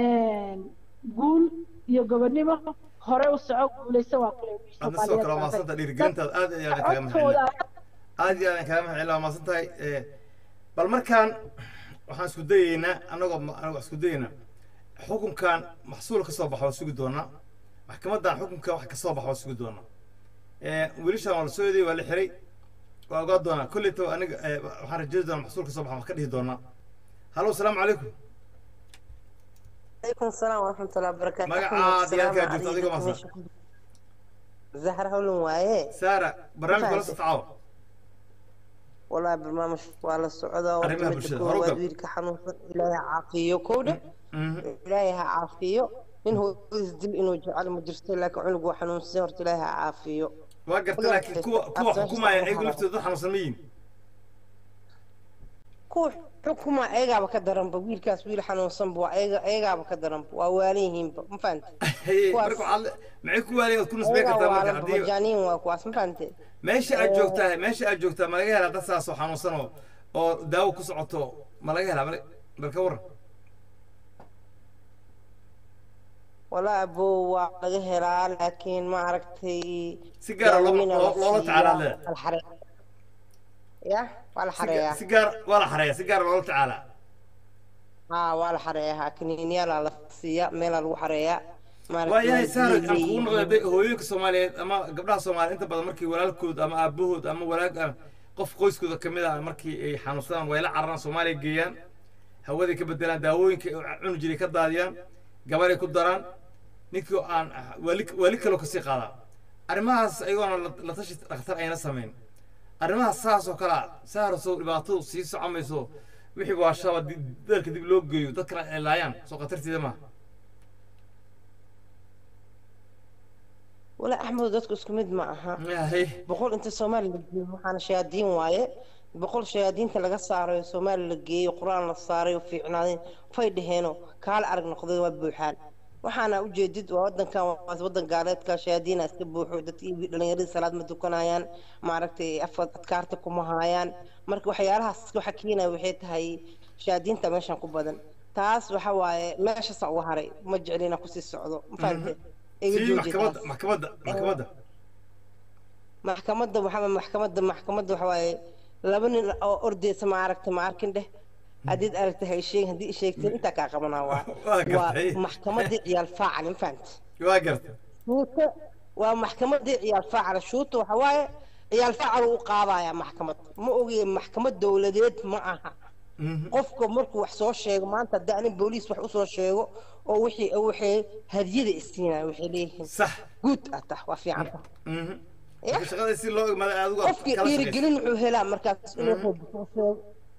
guul iyo gobonimo hore u soco guulayso waa kule adna sidoo kale waa mahadsanta dhiirigelintaada aad iyo aad kaaga mahad celinaa aad iyo aad kaaga mahad celinaa waa mahadsan tahay Eh, bal markaan waxaan isku dayeynaa anagoo anagoo isku dayeynaa xukunkan maxsuul ka soo baxa waa sugi doonaa maxkamaddan xukunka wax ka soo baxa waa sugi doonaa Eh, wiilashan waa la soo eeday waa la xiray waa ogaa doonaa kolleyta aniga eh, waxaan rajeedi doonaa maxsuul ka soo baxa wax ka dhihi doonaa halo asalaamu calaykum عليكم السلام ورحمة الله وبركاته magacaad iyo halkaa السلام joogto adigoo maasan زهر هولن وايه saara barnaamijka la socaawa والله برنامج والله السعودة arrimaha bulshada hore u gal وادويرك حنوصل إلهي عافية كودة إلهي عافية إن هو يزدل إنه جعل مدرسة لك عنق وحنون سهرت إلهي عافية waa garta laakiin kuwa kuwa xukumaya ayagu laftooda dad xanuunsan ma yihin كوح حكومة أيغا بكدرن بويل كاس ويل حنون صنبو أيغا أيغا بكدرن وواليهم ما فهمت Hey, marka waxaad le- maxay ku waaliyaad ku nisbay kartaa marka haddii مجانين وكواس ما فهمت meesha aad joogtaa meesha aad joogtaa ma laga helaa dad saas oo xanuunsan oo oo daawo ku socoto ma laga helaa bal bal ka waran والله أبو laga helaa laakiin ma aragtay si gaara loo- daaweyn loo- loola tacaalaa leedahay. la xare- ya waa la Si ga- xareeyaa si gaar waa la xareeyaa si gaara loola tacaalaa haa waa la xareeyaa kiniiniyaalaa la siiyaa meelaa lagu xareeyaa waa yahay saara Maaragtay aan kugu noqday bay- hooyooyinka soomaaliyeed ama gabdhaha soomaaliyeed inta badan markii walaalkood ama aabahood ama walaag ah, qof qoyskooda ka mid ah markii ay xanuunsadaan way la cararaan soomaaliya geeyaan hawaday ka bedelaan daawooyinka ay cuni jiray ka daadiyaan gabaray ku daraan ninkii oo aan waali waali kaloo kasii qaadaa arrimahaas ayagoona la- la tashi dhakhtar ayna samayn arrimahaas saas oo kale ah saarasoo dhibaatadu sii socomayso wixii waashaba di- dalka dib loo geeyo dadkana ay laayaan soo khatarteeda maaha wala axmed dadku isku mid ma aha yahay boqol inta soomaali la geeyo waxaana shayaadiin waaye boqol shayaadiinta laga saarayo soomaali la geeyo qur-aan la saaray oo fiicnaadeen fay dhaheeno kaala arag noqday waa buuxaan waxaana ujeedid waa wadankan waa wadan gaaleedka shayaadiina iska buuxo dadkii dhalinyaradii salaad ma tukanayaan maaragtay afad adkaarta kuma haayaan marka waxyaalahaas waxa keenaya waxay tahay shayaadiinta meeshan ku badan taas waxa waaye meeshasa uga haray ma jeclina kusii socdo ma fahamte iga sii jooji maxkamadda taas maxkamadda maxkamadda maxkamadda waxaa maxkamadda maxkamadda waxa waaye laba nin oo ordeysa ma aragta ma arkin dheh haddiid aragta hay sheegin haddii i sheegteen intaa kaa qabanaa waa Waa gartay. waa maxkamaddii ciyaal faacal ma fahamti waa garta shuuta waa maxkamadii ciyaal faacal shuuta waxa waaye ciyaal faacal uu qaadayaa maxkamad ma ogiye maxkamad dowladeed ma aha qofka markuu wax soo sheego maanta haddii anin booliis wax usoo sheego oo wixii waxay hadiyada isiinaya waxay leeyihiin sax guud ah tah waa fiican tah marka shaqada si loo igmada aad uga qofkii kala shaqayso. dhiirigelin wuxuu helaa markaas inuu wax walba soo sheego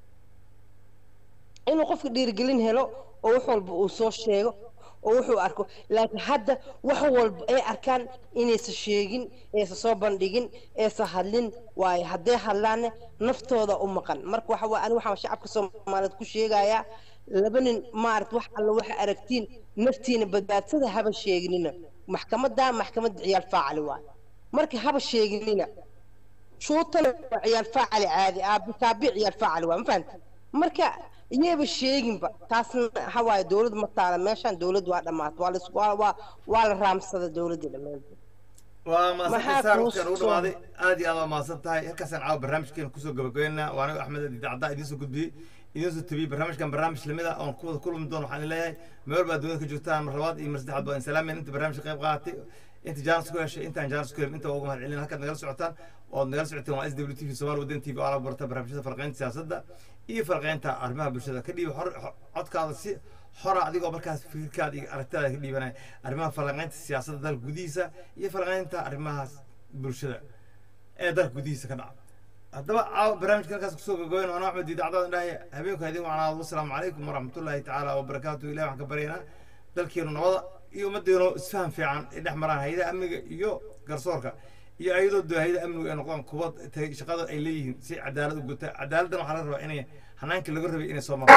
inuu qofka dhiirigelin helo oo wax walba uu soo sheego oo wuxuu arko laakiin hadda wax walba ay arkaan inaysan sheegin aysan soo bandhigin aysan hadlin waayo hadday hadlaanne naftooda u maqan marka waxa waa ani waxaan shacabka soomaaliyeed ku sheegayaa laba nin maaragt wax alla waxa aragtiin naftiina badbaadsada haba sheegnina maxkamadda maxkamadda ciyaal faacali waayo marka haba sheegnina shuutana waa ciyaal faacali caadi aabi kaabi ciyaal faacali waa ma fahanta marka iyaba sheeginba taasna waxa waaye dowlad ma taala meeshaan dowlad waa dhammaata waa la waa waa waa la raamsada dowladda dhammaanteed waa Maxaa mahadsan saar kuu waqtigan ugu soo- dhamaaday aad iyo aad waa mahadsan tahay halkaasaan caawa barnaamijkeena kusoo gabagabeynaa waa anigo axmed adi dacda idiin soo gudbiyey idiin soo tabiyey barnaamijkan barnaamij lamid ah oon kuwada kulmi doono waxaan leeyahay meel baa dunida ka joogtaan mar labaad iyo mar saddexaad baa insalaameen inta barnaamijka qayb qaadatay inta jaanis ku heshay intaan jaanis ku helin inta waa ugu mahad celin halkaad nagala socotaan ood nagala socoteen waa s w t v somaali waddan t v oo ala barta barnaamijyada farqeynta siyaasadda iyo farqeynta arrimaha bulshada ka dhiiba xor xor- codkaada si xora adigoo markaas fikirkaada iyo aragtidaada ka dhiibanaya arrimaha falanqeynta siyaasadda dalka gudihiisa iyo falanqeynta arrimahaas bulshada ee dalka gudihiisa ka dhaca haddaba caawa barnaamijka halkaas kusoo gogoyn waana axmed idaacadadan dhahay habeenku idin wacnaado wasalaamu calaykum waraxmatullaahi tacaala wabarakaatu ilahi waxaan ka baryaynaa dalkeenu nabada iyo ummaddeenu isfahan fiican ay dhex maraan hayadaha amniga iyo garsoorka iyo ayadoo dee hayadaha amnigu ay noqdaan kuwa tay shaqada ay leeyihiin si cadaalad u guta cadaaladdan waxaa laga rabaa inay hanaankii laga rabay inay soo marto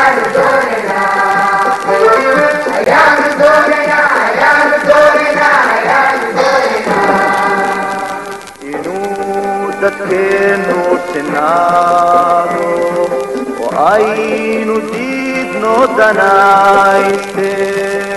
inuu dadkeennu sinaado oo aynu diidno danayste